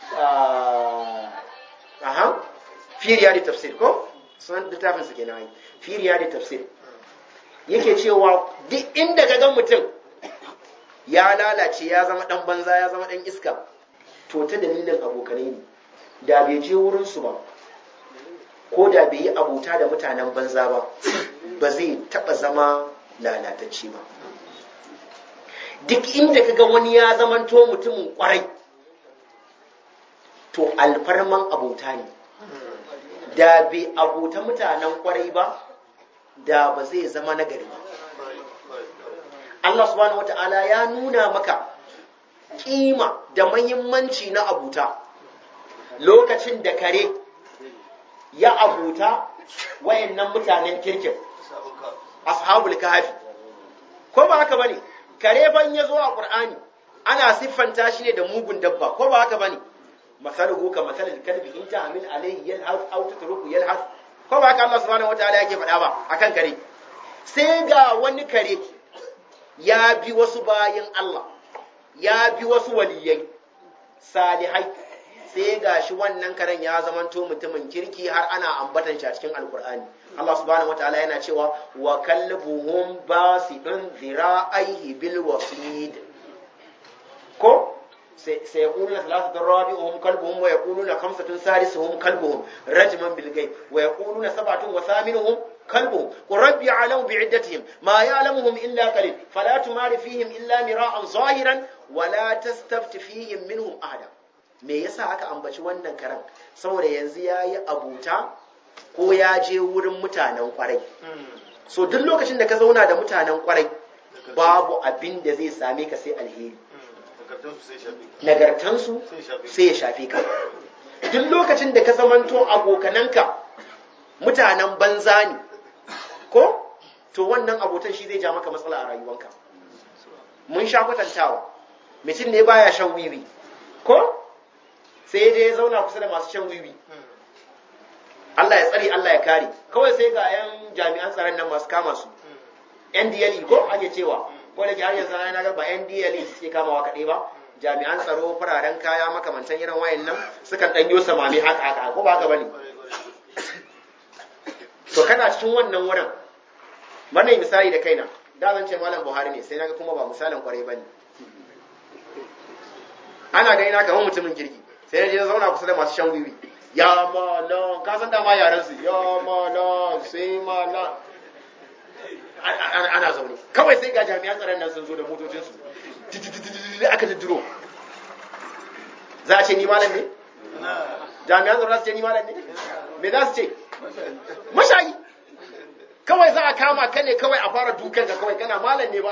aha fi riyadi tafsir ko sunan littafin sa kenan ai fi riyadi tafsir yake cewa duk inda ka ga mutum ya lalace ya zama dan banza ya zama dan iska to ta dalilin abokanai ne da bai je wurin su ba ko da bai yi abota da mutanen banza ba ba zai taba zama lalatacce ba duk inda ka ga wani ya zamanto mutumin kwarai to alfarman abota ne da bai abota mutanen kwarai ba da ba zai zama nagari ba Allah subhanahu wata'ala ya nuna maka kima da mahimmanci na abuta lokacin da kare ya abuta wayannan mutanen kirkin ashabul kahfi ko ba haka bane kare ban ya zo a qur'ani ana siffanta shi ne da mugun dabba ko ba haka bane masaluhu ka masalil kalbi in ta'mil alayhi yalhas aw tatruku yalhas ko ba haka Allah subhanahu wataala yake faɗa ba akan kare sai ga wani kare ya bi wasu bayin Allah ya bi wasu waliyai salihai sai ga shi wannan karen ya zamanto mutumin kirki har ana ambatan shi a cikin alkur'ani Allah subhanahu wataala yana cewa wa kalbuhum basidun zira'aihi bil wasid ko sai yaquluna thalathatun rabi'uhum kalbuhum wa yaquluna khamsatun sadisuhum kalbuhum rajman bil ghaib wa yaquluna sab'atun wa thaminuhum كلبهم قل ربي يعلم بعدتهم ما يعلمهم إلا قليل فلا تمار فيهم إلا مراء ظاهرا ولا تستفت فيهم منهم أحدا me yasa aka ambaci wannan karan saboda yanzu ya yi abuta ko ya je wurin mutanen kwarai so duk lokacin da ka zauna da mutanen kwarai babu abin da zai same ka sai alheri nagartansu sai ya shafe ka duk lokacin da ka zamanto abokananka mutanen banza ne ko to wannan abotan shi zai ja maka matsala a rayuwanka mun sha kwatantawa mutum ne baya shan wiwi ko sai ya je ya zauna kusa da masu shan wiwi Allah ya tsare Allah ya kare kawai sai ga yan jami'an tsaron nan masu kama su NDLE ko ake cewa ko da ke har yanzu na ga ba NDLE suke kamawa kaɗai ba jami'an tsaro fararen kaya makamantan irin wayan nan sukan ɗanyo samami haka haka ko ba haka bane to kana cikin wannan wurin mana misali da kaina da zan ce malam buhari ne sai naga kuma ba misalin kwarai bane ana gani na kamar mutumin kirki sai na je zauna kusa da masu shan wiwi ya malam ka san dama yaran su ya malam sai malam ana zaune kawai sai ga jami'an tsaron nan sun zo da motocin su aka jiddiro za a ce ni malam ne jami'an tsaron za su ce ni malam ne me za su ce mashayi kawai za a kama ka ne kawai a fara dukan ka kawai kana malam ne ba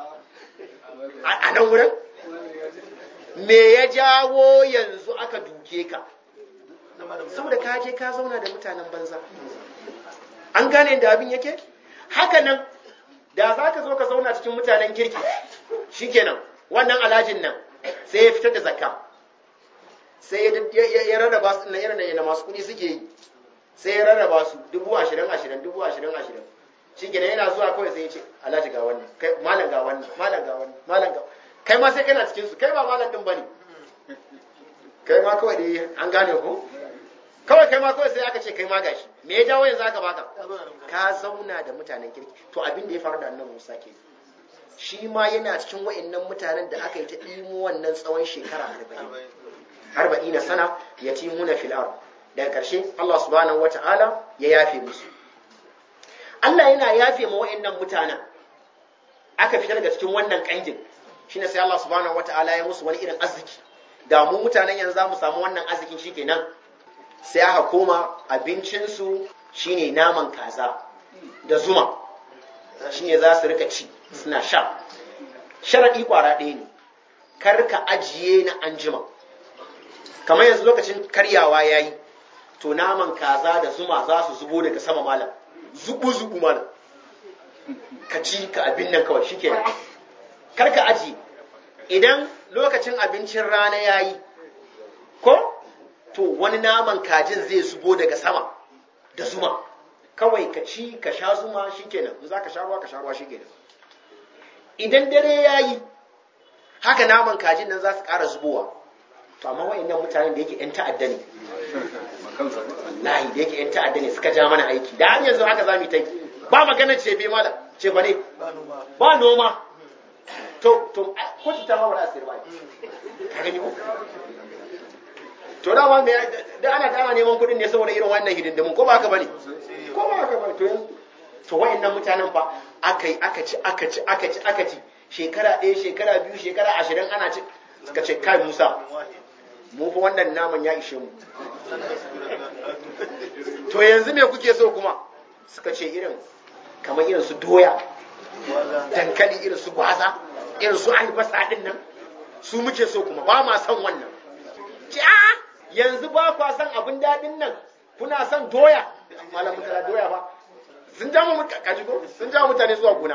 a nan wurin me ya jawo yanzu aka duke ka saboda ka je ka zauna da mutanen banza an gane da abin yake haka nan da za ka zo ka zauna cikin mutanen kirki shikenan wannan alhajin nan sai ya fitar da zakka sai ya rarraba su na irin da masu kuɗi suke yi sai ya rarraba su dubu ashirin ashirin dubu ashirin ashirin shi gina yana zuwa kawai sai ya ce alhaji ga wannan kai malam ga wannan malam ga wannan malam ga kai ma sai kana cikin su kai ba malam din bane kai ma kawai dai an gane ko kawai kai ma kawai sai aka ce kai ma gashi me ya jawo yanzu aka baka ka zauna da mutanen kirki to abin da ya faru da annabi Musa ke shi ma yana cikin wayannan mutanen da aka yi ta ɗimo wannan tsawon shekara arba'in arba'ina sana yatimuna fil ard daga ƙarshe Allah subhanahu wata'ala ya yafe musu Allah yana yafe ma wa'annan mutanen aka fitar daga cikin wannan kangin shine sai Allah subhanahu wata'ala ya musu wani irin arziki da mu mutanen yanzu za mu samu wannan arzikin shikenan sai aka koma abincinsu shine naman kaza da zuma shine za su rika ci suna sha sharaɗi kwara ɗaya ne kar ka ajiye na anjima kamar yanzu lokacin karyawa ya yi to naman kaza da zuma za su zubo daga sama malam zubu zubu malam ka ci ka abin nan kawai shi kenan kar ka aji idan lokacin abincin rana yayi ko to wani naman kajin zai zubo daga sama da zuma kawai ka ci ka sha zuma shikenan in za ka sha ruwa ka sha ruwa shikenan idan dare yayi haka naman kajin nan za su ƙara zubowa to amma wa'annan mutanen da yake 'yan ta'adda ne layi da yake 'yan ta'adda ne suka ja mana aiki da har yanzu haka za mu yi ta yi ba magana ce bai mala ce ba ne ba noma to to ko ta ma wala asir ba ka gani ko to da ma me da ana da ana neman kuɗin ne saboda irin wannan hidindimun ko ba haka bane ko ba haka bane to yanzu to wayannan mutanen fa aka yi aka ci aka ci aka ci aka ci shekara ɗaya shekara biyu shekara ashirin ana ci suka ce kai musa mu fa wannan naman ya ishe mu to yanzu me kuke so kuma suka ce irin kamar irin su doya dankali irin su gwaza irin su albasa din nan su muke so kuma ba ma son wannan ce a yanzu ba kwa son abin daɗin nan kuna son doya malam mutala doya ba sun ja mu kaji ko sun ja mutane zuwa gona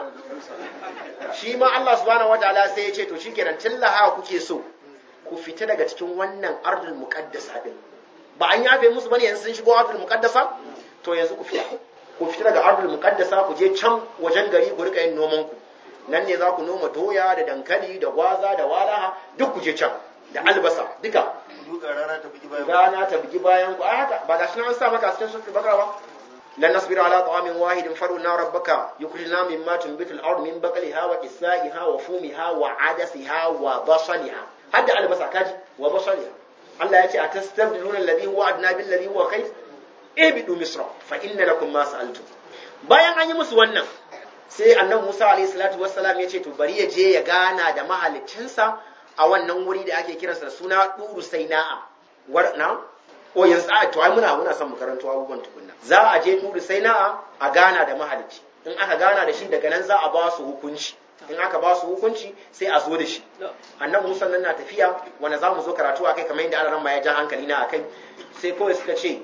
shi ma Allah subhanahu wataala sai ya ce to shikenan tillaha kuke so ku fita daga cikin wannan ardul muqaddasa din ba an yafe musu bane yanzu sun shigo ardul muqaddasa to yanzu ku fita ku fita daga ardul muqaddasa ku je can wajen gari ku rika yin noman ku nan ne za ku noma doya da dankali da gwaza da walaha duk ku je can da albasa duka rana ta bugi bayan ku ai haka ba gashi nan an sa maka cikin sufi bakara ba lan nasbira ala ta'amin wahidin faruna rabbaka yukhrijna mimma tunbitu al-ard min baqliha wa qissaiha wa fumiha wa adasiha wa basaliha hadda albasa kaji wa basaliha Allah ya ce atastabdiluna alladhi huwa adna bil ladhi huwa khayr ibidu misra fa inna lakum ma sa'altum bayan an yi musu wannan sai annabi Musa alayhi salatu wassalam ya ce to bari ya je ya gana da mahaliccinsa a wannan wuri da ake kiransa da suna duru saina'a war na o yanzu a to ai muna muna son mu karanto abubuwan tukunna za a je duru saina'a a gana da mahalicci in aka gana da shi daga nan za a ba su hukunci in aka ba su hukunci sai a zo da shi annabi Musa nan na tafiya wanda za mu zo karatu akai kamar yadda Allah ya ja hankali na akai sai kawai suka ce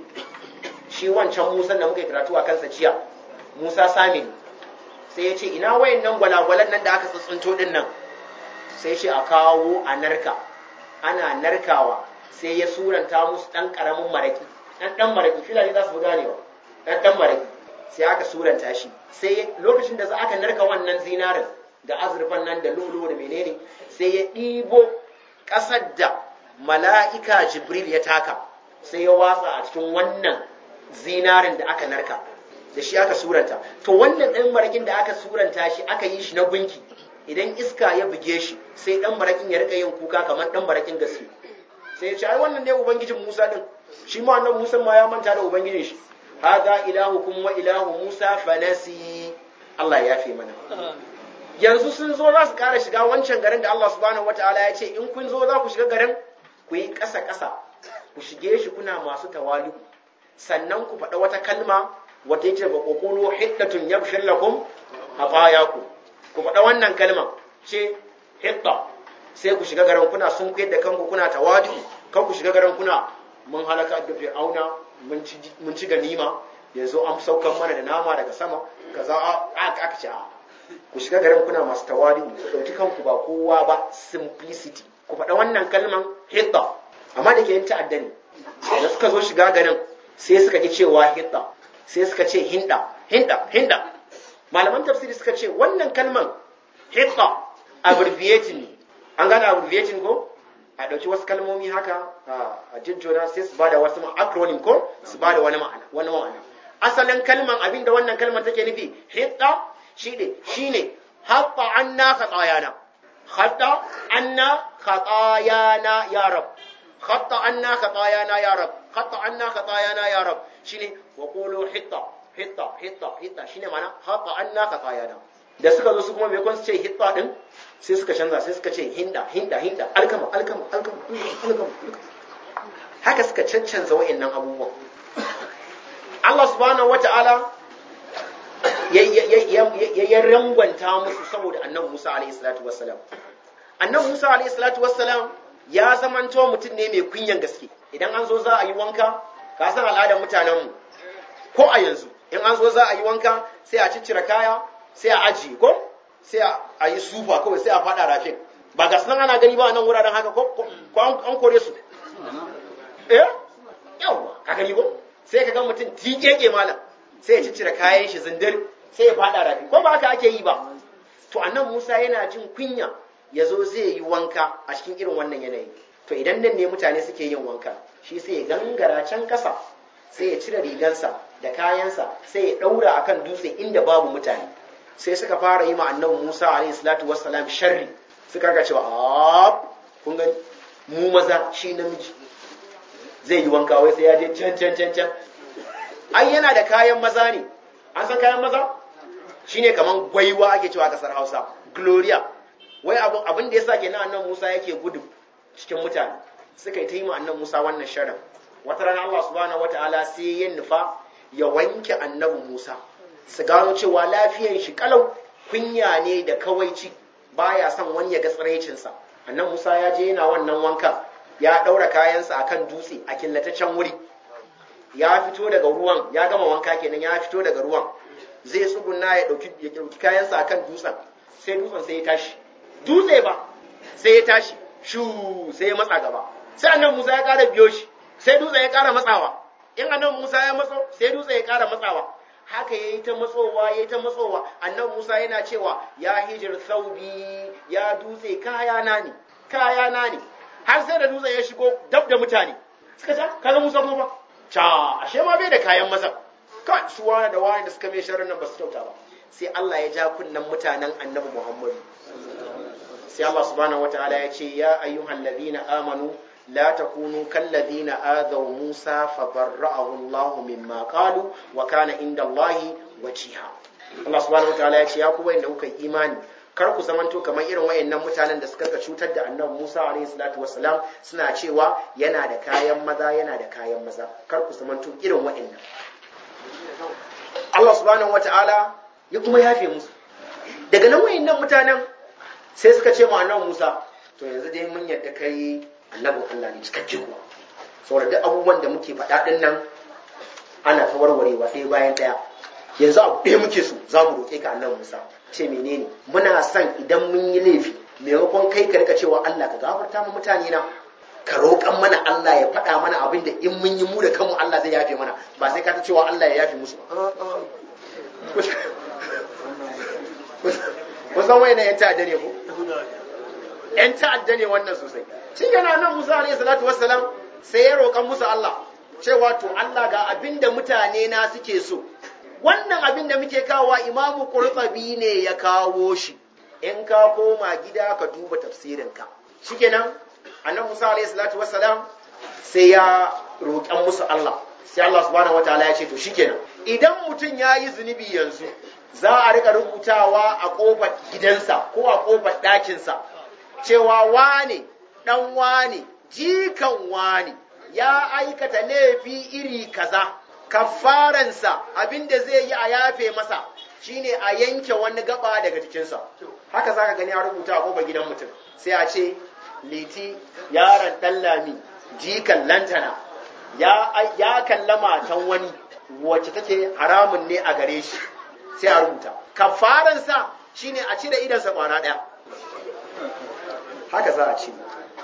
shi wancan Musa da muka yi karatu a kansa jiya Musa Samiri sai ya ce ina wayannan gwalagwalan nan da aka tsuntsunto din nan sai ce a kawo a narka ana narkawa sai ya suranta musu dan karamin maraki dan dan maraki filani za su ganewa dan dan maraki sai aka suranta shi sai lokacin da za aka narka wannan zinarin da azurfan nan da lolo da menene sai ya ɗibo ƙasar da mala'ika jibril ya taka sai ya watsa a cikin wannan zinarin da aka narka da shi aka suranta to wannan ɗan marakin da aka suranta shi aka yi shi na gunki idan iska ya buge shi sai ɗan marakin ya rika yin kuka kamar ɗan marakin gaske sai ya ce ai wannan ne ubangijin musa din shi ma wannan musa ma ya manta da ubangijin shi haza ilahukum wa ilahu musa fanasi Allah ya yafe mana yanzu sun zo za su ƙara shiga wancan garin da Allah subhanahu wataala ya ce in kun zo za ku shiga garin ku yi ƙasa-ƙasa ku shige shi kuna masu tawali'u sannan ku faɗa wata kalma wata yake ba kokolo hiddatun yabshir lakum hafayaku ku faɗa wannan kalma ce hidda sai ku shiga garin kuna sun da kanku kuna tawadu kan ku shiga garin kuna mun halaka da fir'auna mun ci ganima yanzu an saukan mana da nama daga sama kaza aka ce a ku shiga garin kuna masu tawadu ku ɗauki kanku ba kowa ba simplicity ku faɗa wannan kalman hidda amma da ke yin ta'adda ne da suka zo shiga garin sai suka ki cewa hidda sai suka ce hinda hinda hinda malaman tafsiri suka ce wannan kalman hidda abbreviating ne an gane abbreviating ko a ɗauki wasu kalmomi haka a jijjona sai su bada wasu acronym ko su bada wani ma'ana wani ma'ana asalin kalman abinda wannan kalman take nufi hidda shine shine hatta anna khatayana hatta anna khatayana ya rab hatta anna khatayana ya rab hatta anna khatayana ya rab shine wa qulu hitta hitta hitta hitta shine mana hatta anna khatayana da suka zo su kuma me kun ce hitta din sai suka canza sai suka ce hinda hinda hinda alkama alkama alkama alkama haka suka cancanza wa'annan abubuwan Allah subhanahu wata'ala ya rangwanta musu saboda annabi Musa alaihi salatu wassalam annabi Musa alaihi salatu wassalam ya zamanto mutum ne mai kunyan gaske idan an zo za a yi wanka ka san al'adar mutanenmu ko a yanzu in an zo za a yi wanka sai a ciccire kaya sai a ajiye ko sai a yi sufa kawai sai a fada rafin ba ga sunan ana gani ba nan wuraren haka ko ko an kore su eh yawa ka gani ko sai ka ga mutum tikeke malam sai ya ciccire kayan shi zindir sai ya fada rafi ko ba haka ake yi ba to annan Musa yana jin kunya ya zo zai yi wanka a cikin irin wannan yanayi to idan nan ne mutane suke yin wanka shi sai ya gangara can kasa sai ya cire rigansa da kayansa sai ya daura akan dutse inda babu mutane sai suka fara yi ma annabi Musa alayhi salatu wassalam sharri suka ga cewa a kun gani mu maza shi namiji zai yi wanka wai sai ya je can can can can ai yana da kayan maza ne an san kayan maza shine kaman gwaiwa ake cewa kasar Hausa gloria wai abin abin da yasa kenan annabi Musa yake gudu cikin mutane suka yi ta yi ma annabi Musa wannan sharrin wata rana Allah subhanahu wataala sai ya nufa ya wanke annabi Musa su gano cewa lafiyan shi kalau kunya ne da kawaici baya son wani ya ga tsiraicinsa annan Musa ya je yana wannan wanka ya daura kayansa akan dutse a killataccen wuri ya fito daga ruwan ya gama wanka kenan ya fito daga ruwan zai tsuguna ya dauki ya dauki kayansa akan dutsen sai dutsen sai ya tashi dutse ba sai ya tashi shu sai ya matsa gaba sai annan Musa ya kara biyo shi sai dutsen ya kara matsawa in annan Musa ya matso sai dutsen ya kara matsawa haka yayi ta matsowa yayi ta matsowa annan Musa yana cewa ya hijir thaubi ya dutse kaya na ne kaya na ne har sai da dutse ya shigo dab da mutane suka ce kaga Musa kuma ba ca ashe ma bai da kayan maza kai su wani da wani da suka mai sharrin nan ba su kyauta ba sai Allah ya ja kunnan mutanen annabi Muhammadu sai Allah subhanahu wataala ya ce ya ayyuhal ladina amanu لا تكونوا كالذين آذوا موسى فبرأه الله مما قالوا وكان عند الله وجيها Allah subhanahu wa ta'ala ya ce ya ku wayanda kuka yi imani kar ku zamanto kamar irin wayannan mutanen da suka cutar da annabi Musa alaihi salatu wassalam suna cewa yana da kayan maza yana da kayan maza kar ku zamanto irin wayannan Allah subhanahu wa ta'ala ya kuma yafe musu daga nan wayannan mutanen sai suka ce mu annabi Musa to yanzu dai mun yadda kai annabin Allah ne cikakke kuwa saboda duk abubuwan da muke faɗa ɗin nan ana ta warwarewa ɗaya bayan ɗaya yanzu abu ɗaya muke so za mu roƙe ka annabi Musa ce menene muna son idan mun yi laifi maimakon kai ka rika cewa Allah ka gafarta mu mutane na ka roƙan mana Allah ya faɗa mana abin da in mun yi mu da kanmu Allah zai yafe mana ba sai ka ta cewa Allah ya yafe musu ba kusan wayan yan ta'adda ne ko yan ta'adda ne wannan sosai shi yana nan Musa alayhi salatu wassalam sai ya roƙan musu Allah cewa to Allah ga abin da mutane na suke so wannan abin da muke kawowa imamu Qurtubi ne ya kawo shi in ka koma gida ka duba tafsirinka shikenan annabi Musa alayhi salatu wassalam sai ya roƙan musu Allah sai Allah subhanahu wataala ya ce to shikenan idan mutum ya yi zunubi yanzu za a rika rubutawa a ƙofar gidansa ko a ƙofar ɗakinsa cewa wane ɗan wane jikan wane ya aikata laifi iri kaza kafaransa abinda zai yi a yafe masa shine a yanke wani gaba daga jikinsa haka za ka gani a rubuta a ƙofar gidan mutum sai a ce liti yaron ɗan lami jikan lantana ya, ya kalla matan wani wacce take haramun ne a gare shi sai a rubuta kafaransa shine a cire idansa kwana ɗaya haka za a ce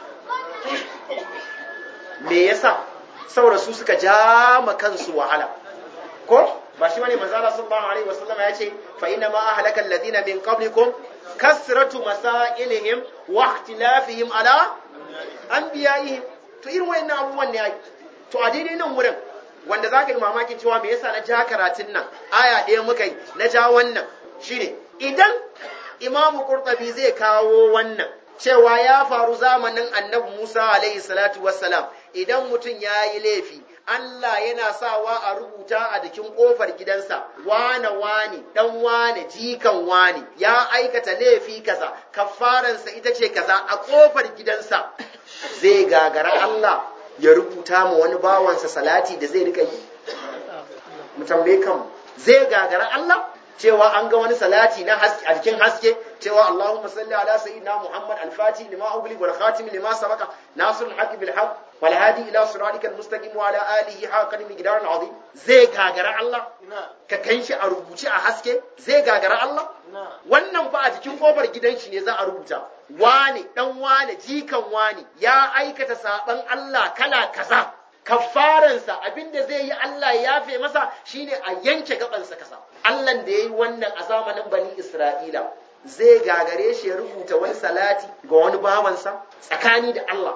me yasa saboda su suka ja ma kansu wahala ko ba shi bane manzo Allah sallallahu alaihi wasallam ya ce fa inna ma ahlaka alladhina min qablikum kasratu masailihim wa ikhtilafihim ala anbiya'ihim to irin wayannan abubuwan ne ai to a daidai nan wurin wanda zaka yi mamakin cewa me yasa na ja karatun nan aya ɗaya muka yi na ja wannan shine idan imamu qurtubi zai kawo wannan cewa ya faru zamanin annabi Musa alaihi salatu wassalam idan mutum ya yi laifi Allah yana sawa a rubuta a jikin ƙofar gidansa wane wane dan wane jikan wane ya aikata laifi kaza kafaransa ita ce kaza a ƙofar gidansa zai gagara Allah ya rubuta ma wani bawansa salati da zai rika yi mu tambaye kanmu zai gagara Allah cewa an ga wani salati na haske a jikin haske cewa Allahumma salli ala sayyidina Muhammad al-Fatih lima ugli wal khatim lima sabaqa nasrul haqq bil haqq wal hadi ila siratikal mustaqim wa ala alihi haqqan miqdaran azim zai gagara Allah ka kan shi a rubuce a haske zai gagara Allah wannan fa a jikin kofar gidan shi ne za a rubuta wane dan wane jikan wane ya aikata saban Allah kala kaza kafaransa abinda zai yi Allah ya yafe masa shine a yanke gabansa kasa Allah da yayi wannan a zamanin bani Isra'ila zai gagare shi ya rubuta wani salati ga wani bawansa tsakani da Allah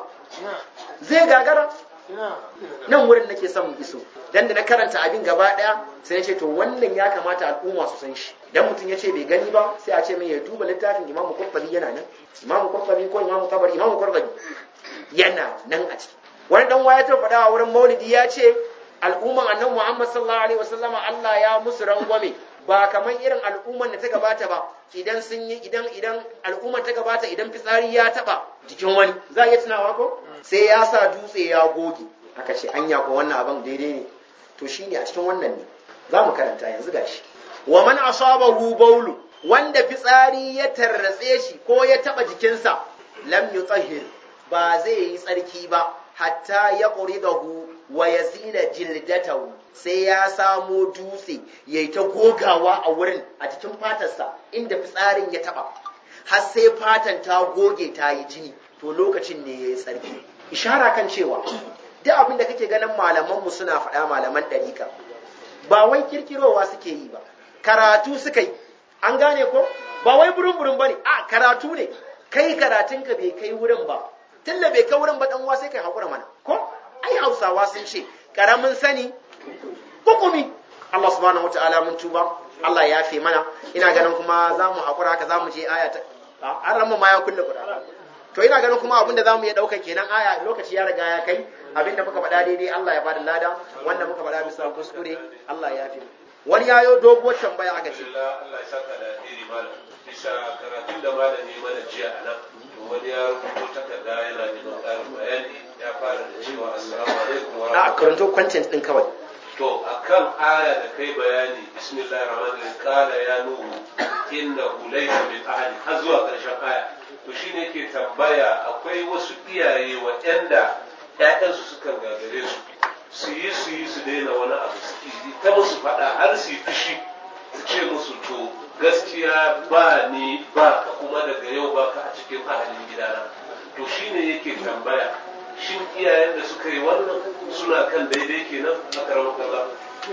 zai gagara nan wurin nake son mu iso dan da na karanta abin gaba daya sai ya ce to wannan ya kamata al'umma su san shi dan mutum ya ce bai gani ba sai a ce mai ya duba littafin Imam Qurtubi yana nan Imam Qurtubi ko Imam Tabari Imam Qurtubi yana nan a ciki wani dan waya ta faɗa a wurin Maulidi ya ce al'umman annabi Muhammad sallallahu alaihi wasallama Allah ya musu rangwame ba kamar irin al'umman da ta gabata ba idan sun yi idan idan al'umman ta gabata idan fitsari ya taba jikin wani za a iya tunawa ko sai ya sa dutse ya goge aka ce anya ko wannan abin daidai ne to shine a cikin wannan ne za mu karanta yanzu gashi wa man asabahu bawlu wanda fitsari ya tarratse shi ko ya taba jikinsa lam yutahhir ba zai yi tsarki ba hatta ya quridahu wa yazila jildatahu sai ya samo dutse yayi ta gogawa a wurin a cikin fatarsa inda fitsarin ya taba har sai fatan ta goge ta yi jini to lokacin ne yayi tsarki ishara kan cewa duk abin da kake ganin malamanmu suna faɗa malaman ɗarika ba wai kirkirowa suke yi ba karatu suka yi an gane ko ba wai burin burin ba ne a karatu ne kai karatunka bai kai wurin ba tunda bai kai wurin ba dan uwa sai kai haƙura mana ko ai hausawa sun ce karamin sani hukumi Allah subhanahu wataala mun tuba Allah ya fi mana ina ganin kuma za mu haƙura haka za mu je aya ta an rama ma ya kulle kuɗa to ina ganin kuma abinda zamu iya daukan kenan aya lokaci ya riga ya kai abinda muka faɗa daidai Allah ya bada lada wanda muka faɗa bisa kuskure Allah ya fi wani yayo doguwar tambaya aka ce Allah ya saka da iri malam bisa karatun da malami mana jiya a nan wani ya rubuto takarda yana neman ƙarin bayani ya fara da cewa assalamu alaikum wa a karanto content din kawai to akan aya da kai bayani bismillahir rahmanir rahim qala ya nuhu innahu laysa min ahli har zuwa ƙarshen aya to shi ne ke tambaya akwai wasu iyaye waɗanda ‘ya'yansu sukan gagare su su yi su yi su daina wani abu su yi ta musu faɗa har su yi fushi su ce musu to gaskiya ba ni ba ka kuma daga yau ba ka a cikin ahalin gidana to shi ne yake tambaya shin iyayen da suka yi wannan suna kan daidai kenan a karamar kaza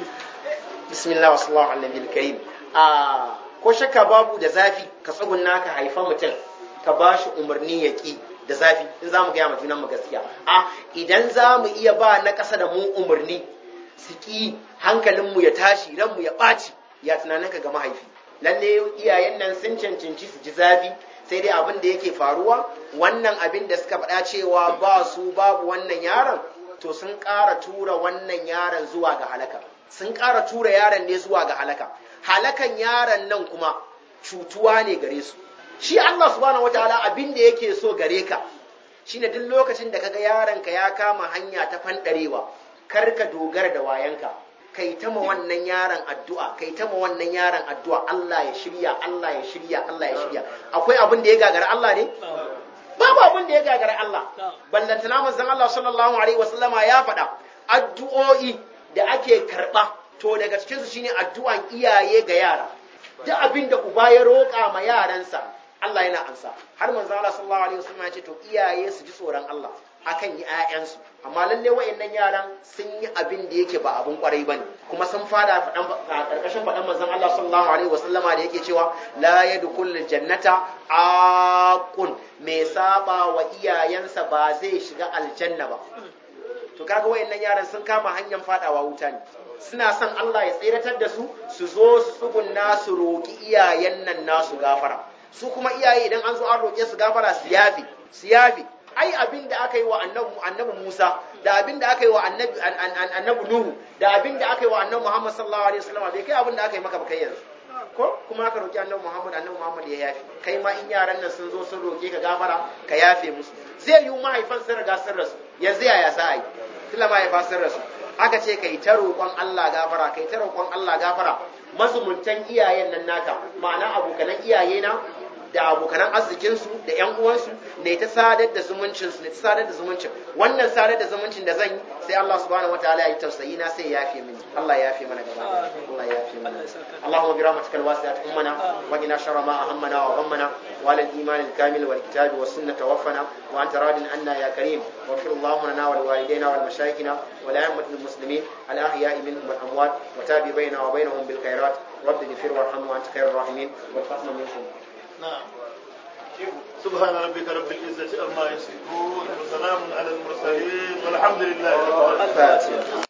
bismillah wasallahu ala nabiyil karim a ko shakka babu da zafi ka tsugunna ka haifa mutum ka ba shi umarni ya ƙi da zafi in za mu gaya ma junanmu gaskiya a idan za mu iya ba na ƙasa da mu umarni su ƙi hankalinmu ya tashi ranmu ya ɓaci ya tunaninka ga mahaifi lalle iyayen nan sun cancanci su ji zafi sai dai abin da yake faruwa wannan abin da suka faɗa cewa ba su babu wannan yaron to sun ƙara tura wannan yaron zuwa ga halaka sun ƙara tura yaron ne zuwa ga halaka halakan yaron nan kuma cutuwa ne gare su shi Allah subhanahu wataala abin da yake so gare ka shine duk lokacin da kaga yaronka ya kama hanya ta fandarewa kar ka dogara da wayanka kai ta ma wannan yaron addu'a kai ta ma wannan yaron addu'a Allah ya shirya Allah ya shirya Allah ya shirya akwai abin da ya gagara Allah ne babu abin da ya gagara Allah ballantana manzon Allah sallallahu alaihi wasallama ya faɗa addu'o'i da ake karɓa to daga cikin su shine addu'an iyaye ga yara duk abin da uba ya roƙa ma yaransa Allah yana ansa har manzo Allah sallallahu alaihi wasallam ya ce to iyaye su ji tsoron Allah akan yi ƴaƴansu amma lalle wayannan yaran sun yi abin da yake ba abun kwarai bane kuma sun fada fadan karkashin fadan manzon Allah sallallahu alaihi wasallam da yake cewa la yadkhulul jannata aqun me saba wa iyayensa ba zai shiga aljanna ba to kaga wayannan yaran sun kama hanyar fadawa wuta ne suna son Allah ya tseratar da su su zo su tsugunna su roki iyayen nan nasu gafara su kuma iyaye idan an zo an roƙe su gafara su yafi su yafi ai abin da aka yi wa annabi Musa da abin da aka yi wa annabi Nuhu da abin da aka yi wa annabi Muhammad sallallahu alaihi wasallam bai kai abin da aka yi maka ba kai yanzu ko kuma aka roƙi annabi Muhammad annabi Muhammad ya yafi kai ma in yaran nan sun zo sun roƙe ka gafara ka yafe musu zai yi mahaifan sun riga sun rasu yanzu yaya sa ai tilla mahaifa sun rasu aka ce kai ta roƙon Allah gafara kai ta roƙon Allah gafara mazumuntan iyayen nan naka ma'ana abokanan iyaye na da abokanan arzikinsu da ƴan uwansu ne ta sadar da zumuncinsu ne ta sadar da zumuncin wannan sadar da zumuncin da zan yi sai Allah subhanahu wataala ya yi tausayi na sai ya yafe mini Allah ya yafe mana gaba Allah ya yafe mana Allahumma bi rahmatikal wasi'at ummana wa qina sharra ma ahammana wa ghammana wa lil iman al kamil wal kitabi was sunnah tawaffana wa anta radin anna ya karim wa fir Allahumma lana wa liwalidayna wa limashayikhina wa la'immatil muslimin al ahya'i minhum wal amwat wa tabi bainana wa bainahum bil khairat رب اغفر وارحم وانت خير الراحمين والفضل منكم نعم سبحان ربك رب العزة عما يصفون وسلام على المرسلين والحمد لله رب العالمين الفاتحة